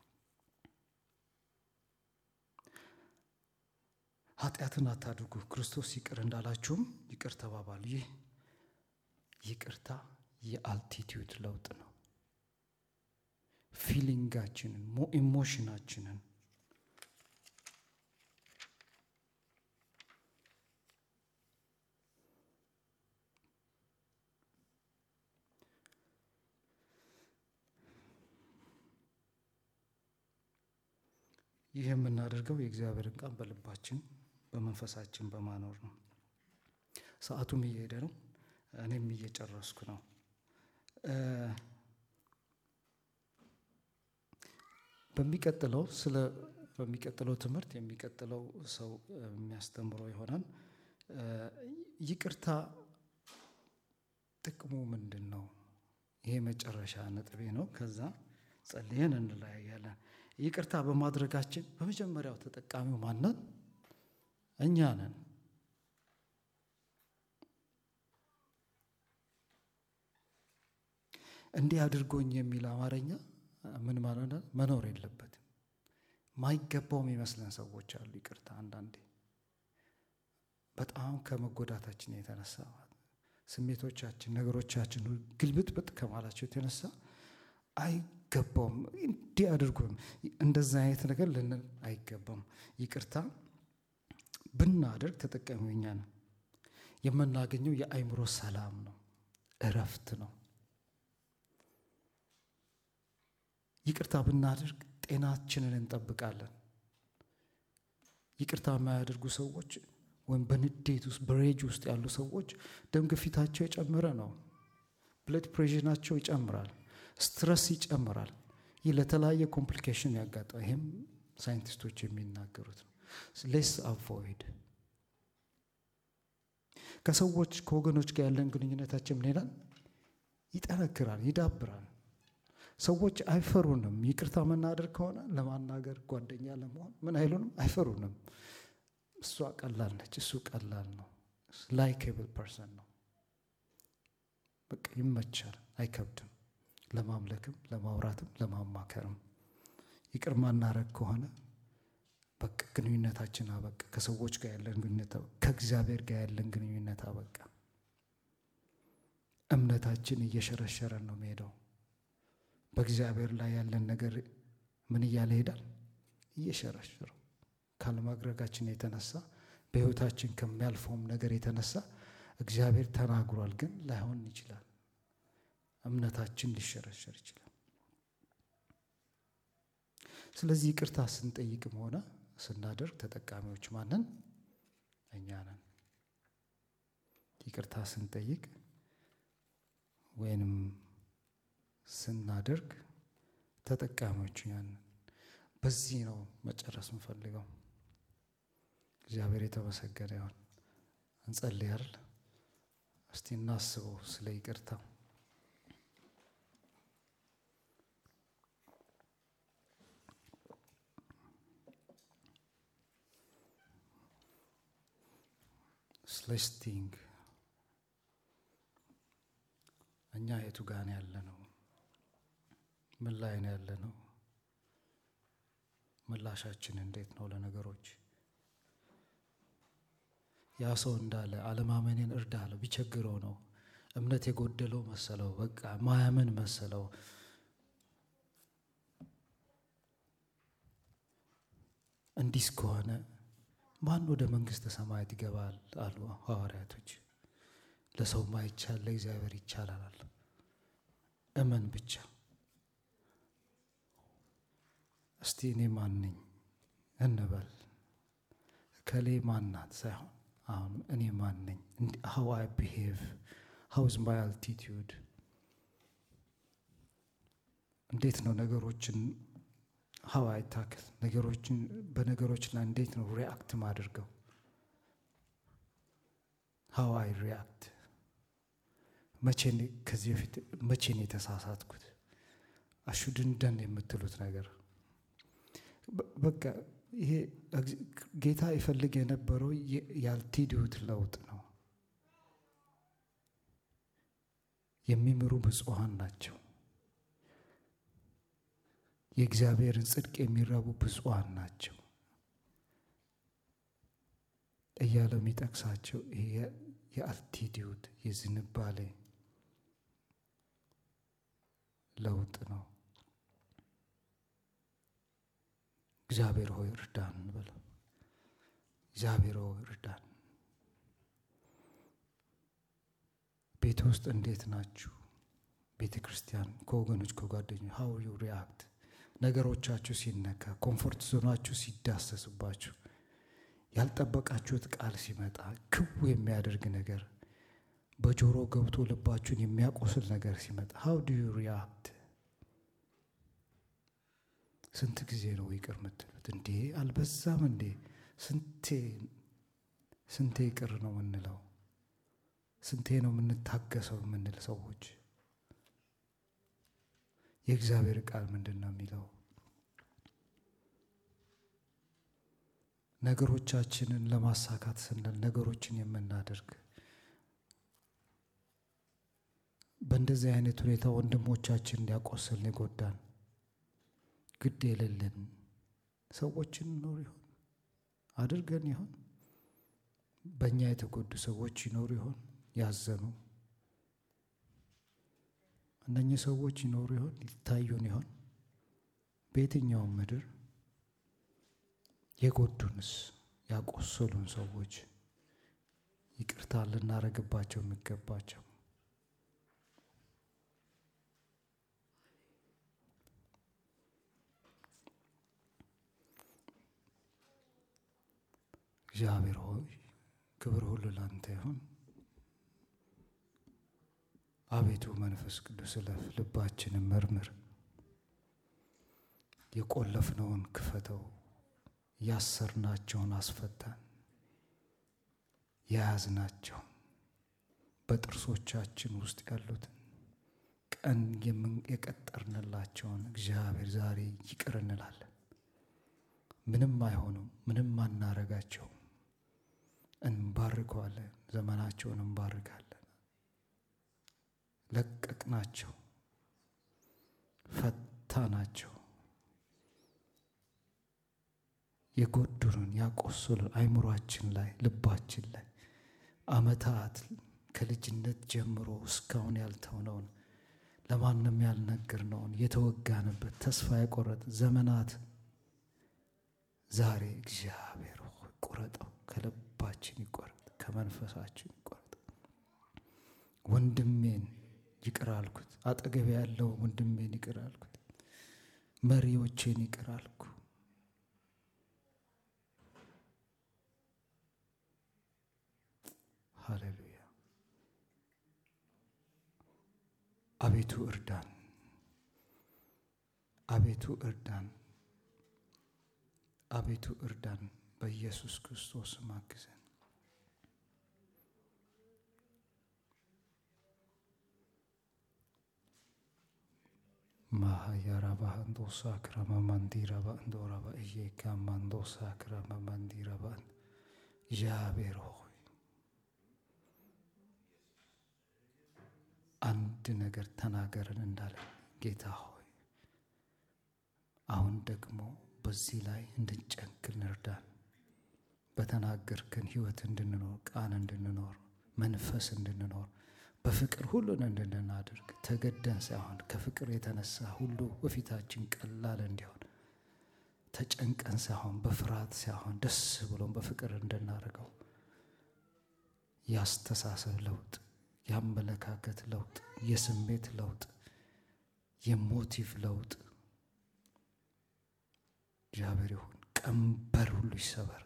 ኃጢአትን አታድርጉ፣ ክርስቶስ ይቅር እንዳላችሁም ይቅር ተባባሉ። ይህ ይቅርታ የአልቲቲዩድ ለውጥ ነው። ፊሊንጋችንን ኢሞሽናችንን ይህ የምናደርገው የእግዚአብሔርን ቃል በልባችን በመንፈሳችን በማኖር ነው። ሰዓቱም እየሄደ ነው። እኔም እየጨረስኩ ነው። በሚቀጥለው ስለ በሚቀጥለው ትምህርት የሚቀጥለው ሰው የሚያስተምረው ይሆናል። ይቅርታ ጥቅሙ ምንድን ነው? ይሄ መጨረሻ ነጥቤ ነው። ከዛ ጸልየን እንለያያለን። ይቅርታ በማድረጋችን በመጀመሪያው ተጠቃሚው ማንን? እኛ ነን። እንዲህ አድርጎኝ የሚል አማርኛ ምን ማለት ነው? መኖር የለበትም። ማይገባውም ይመስለን ሰዎች አሉ። ይቅርታ አንዳንዴ በጣም ከመጎዳታችን የተነሳ ስሜቶቻችን፣ ነገሮቻችን ግልብጥብጥ ከማላቸው የተነሳ አይገባውም። እንዲህ አድርጎ እንደዛ አይነት ነገር ልንል አይገባም። ይቅርታ ብናደርግ ተጠቃሚው እኛ ነን። የምናገኘው የአእምሮ ሰላም ነው፣ እረፍት ነው። ይቅርታ ብናደርግ ጤናችንን እንጠብቃለን። ይቅርታ የማያደርጉ ሰዎች ወይም በንዴት ውስጥ በሬጅ ውስጥ ያሉ ሰዎች ደም ግፊታቸው የጨመረ ነው። ብለድ ፕሬሽናቸው ይጨምራል። ስትረስ ይጨምራል። ይህ ለተለያየ ኮምፕሊኬሽን ያጋጠ ይህም ሳይንቲስቶች የሚናገሩት ነው። ሌስ አቮይድ ከሰዎች ከወገኖች ጋር ያለን ግንኙነታችን ምን ይላል? ይጠነክራል፣ ይዳብራል። ሰዎች አይፈሩንም። ይቅርታ መናደር ከሆነ ለማናገር ጓደኛ ለመሆን ምን አይሉንም፣ አይፈሩንም። እሷ ቀላል ነች፣ እሱ ቀላል ነው። ላይኬብል ፐርሰን ነው። በቃ ይመቻል፣ አይከብድም። ለማምለክም፣ ለማውራትም፣ ለማማከርም ይቅር ማናረግ ከሆነ በቃ ግንኙነታችን አበቃ። ከሰዎች ጋር ያለን ግንኙነት ከእግዚአብሔር ጋር ያለን ግንኙነት አበቃ። እምነታችን እየሸረሸረን ነው የሚሄደው። በእግዚአብሔር ላይ ያለን ነገር ምን እያለ ይሄዳል? እየሸረሸረው ካለማድረጋችን የተነሳ በሕይወታችን ከሚያልፈውም ነገር የተነሳ እግዚአብሔር ተናግሯል፣ ግን ላይሆን ይችላል። እምነታችን ሊሸረሸር ይችላል። ስለዚህ ይቅርታ ስንጠይቅም ሆነ ስናደርግ ተጠቃሚዎች ማንን? እኛ ነን። ይቅርታ ስንጠይቅ ወይንም ስናደርግ ተጠቃሚዎች እኛ ነን። በዚህ ነው መጨረስ እንፈልገው። እግዚአብሔር የተመሰገነ ይሁን። እንጸልያል። እስቲ እናስበው ስለ ይቅርታ። ስሌስቲንግ እኛ የቱ ጋን ያለ ነው? ምን ላይ ነው ያለ ነው? ምላሻችን እንዴት ነው ለነገሮች? ያ ሰው እንዳለ አለማመኔን እርዳ አለው። ቢቸግረው ነው እምነት የጎደለው መሰለው። በቃ ማያምን መሰለው። እንዲህ ከሆነ ማን ወደ መንግሥተ ሰማያት ይገባል አሉ ሐዋርያቶች። ለሰው ማይቻል ለእግዚአብሔር ይቻላል። እመን ብቻ። እስቲ እኔ ማን ነኝ እንበል። ከሌ ማናት ሳይሆን አሁን እኔ ማን ነኝ? ሀው አይ ቢሄቭ ሀው ዝ ማይ አልቲቲዩድ እንዴት ነው ነገሮችን ሀው አይ ታክል ነገሮችን በነገሮች ላይ እንዴት ነው ሪያክት ማድርገው? ሀው አይ ሪያክት መቼ ከዚህ በፊት መቼ ነው የተሳሳትኩት? አሹድንደን የምትሉት ነገር በቃ ይሄ ጌታ ይፈልግ የነበረው የአልቲቲዩድ ለውጥ ነው። የሚምሩ ብፁዓን ናቸው፣ የእግዚአብሔርን ጽድቅ የሚረቡ ብፁዓን ናቸው እያለ የሚጠቅሳቸው ይሄ የአልቲቲዩድ የዝንባሌ ለውጥ ነው። እግዚአብሔር ሆይ እርዳን በለው። እግዚአብሔር ሆይ እርዳን። ቤት ውስጥ እንዴት ናችሁ? ቤተ ክርስቲያን ከወገኖች ከጓደኞች ሀው ዩ ሪያክት ነገሮቻችሁ ሲነካ፣ ኮምፎርት ዞናችሁ ሲዳሰስባችሁ፣ ያልጠበቃችሁት ቃል ሲመጣ፣ ክው የሚያደርግ ነገር በጆሮ ገብቶ ልባችሁን የሚያቆስል ነገር ሲመጣ ሀው ዱ ዩ ሪያክት ስንት ጊዜ ነው ይቅር የምትሉት? እንዴ አልበዛም እንዴ? ስንቴ ስንቴ ይቅር ነው የምንለው? ስንቴ ነው የምንታገሰው የምንል ሰዎች? የእግዚአብሔር ቃል ምንድን ነው የሚለው? ነገሮቻችንን ለማሳካት ስንል ነገሮችን የምናደርግ በእንደዚህ አይነት ሁኔታ ወንድሞቻችን እንዲያቆስልን የጎዳን ግድ የሌለን ሰዎችን ኖር ይሆን አድርገን ይሆን? በእኛ የተጎዱ ሰዎች ይኖሩ ይሆን? ያዘኑ እነኚህ ሰዎች ይኖሩ ይሆን? ይታዩን ይሆን? በየትኛውም ምድር የጎዱንስ ያቆሰሉን ሰዎች ይቅርታ ልናረግባቸው የሚገባቸው እግዚአብሔር ሆይ ክብር ሁሉ ላንተ ይሁን። አቤቱ መንፈስ ቅዱስ እለፍ፣ ልባችንን መርምር፣ የቆለፍነውን ክፈተው፣ ያሰርናቸውን አስፈታን፣ የያዝናቸውን በጥርሶቻችን ውስጥ ያሉትን ቀን የቀጠርንላቸውን እግዚአብሔር ዛሬ ይቅር እንላለን። ምንም አይሆኑም፣ ምንም አናረጋቸውም። እንባርከዋለን፣ ዘመናቸውን እንባርካለን። ለቀቅናቸው፣ ፈታናቸው። የጎዱንን ያቆሰሉን አይምሯችን ላይ ልባችን ላይ ዓመታት ከልጅነት ጀምሮ እስካሁን ያልተውነውን ለማንም ያልነገርነውን የተወጋንበት ተስፋ የቆረጥ ዘመናት ዛሬ እግዚአብሔር ሆይ ቁረጠው፣ ከልባችን ይቆረጥ፣ ከመንፈሳችን ይቆረጥ። ወንድሜን ይቅር አልኩት፣ አጠገቤ ያለው ወንድሜን ይቅር አልኩት፣ መሪዎቼን ይቅር አልኩ። ሃሌሉያ። አቤቱ እርዳን፣ አቤቱ እርዳን፣ አቤቱ እርዳን። በኢየሱስ ክርስቶስ አግዘን። ማሃያራባ እንዶሳ ክረመ መንዲረባ እንዶረባ እየካ መንዶሳ ክረመ መንዲረባ እግዚአብሔር ሆይ አንድ ነገር ተናገርን እንዳለ ጌታ ሆይ አሁን ደግሞ በዚህ ላይ እንድንጨክን እርዳን። በተናገርከን ሕይወት እንድንኖር ቃል እንድንኖር መንፈስ እንድንኖር በፍቅር ሁሉን እንድናደርግ ተገደን ሳይሆን ከፍቅር የተነሳ ሁሉ በፊታችን ቀላል እንዲሆን ተጨንቀን ሳይሆን በፍርሃት ሳይሆን ደስ ብሎን በፍቅር እንድናደርገው የአስተሳሰብ ለውጥ፣ የአመለካከት ለውጥ፣ የስሜት ለውጥ፣ የሞቲቭ ለውጥ እግዚአብሔር ይሁን። ቀንበር ሁሉ ይሰበር፣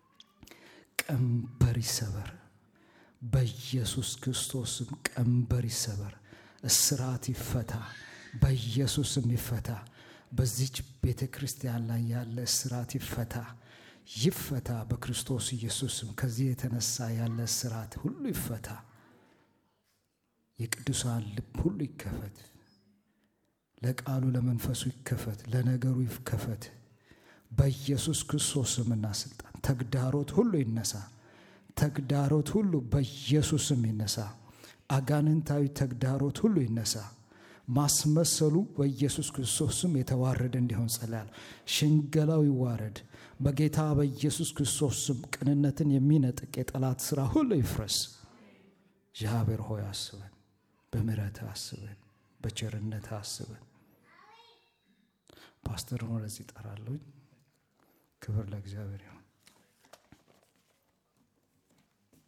ቀንበር ይሰበር። በኢየሱስ ክርስቶስም ቀንበር ይሰበር፣ እስራት ይፈታ፣ በኢየሱስም ይፈታ። በዚች ቤተ ክርስቲያን ላይ ያለ እስራት ይፈታ፣ ይፈታ በክርስቶስ ኢየሱስም። ከዚህ የተነሳ ያለ እስራት ሁሉ ይፈታ። የቅዱሳን ልብ ሁሉ ይከፈት፣ ለቃሉ ለመንፈሱ ይከፈት፣ ለነገሩ ይከፈት። በኢየሱስ ክርስቶስ ስምና ስልጣን ተግዳሮት ሁሉ ይነሳ። ተግዳሮት ሁሉ በኢየሱስ ስም ይነሳ። አጋንንታዊ ተግዳሮት ሁሉ ይነሳ። ማስመሰሉ በኢየሱስ ክርስቶስ ስም የተዋረደ እንዲሆን ጸልያለሁ። ሽንገላው ይዋረድ በጌታ በኢየሱስ ክርስቶስ ስም። ቅንነትን የሚነጥቅ የጠላት ሥራ ሁሉ ይፍረስ። እግዚአብሔር ሆይ አስበን፣ በምሕረትህ አስበን፣ በቸርነትህ አስበን። ፓስተርን ወደዚህ እጠራለሁኝ። ክብር ለእግዚአብሔር ይሁን።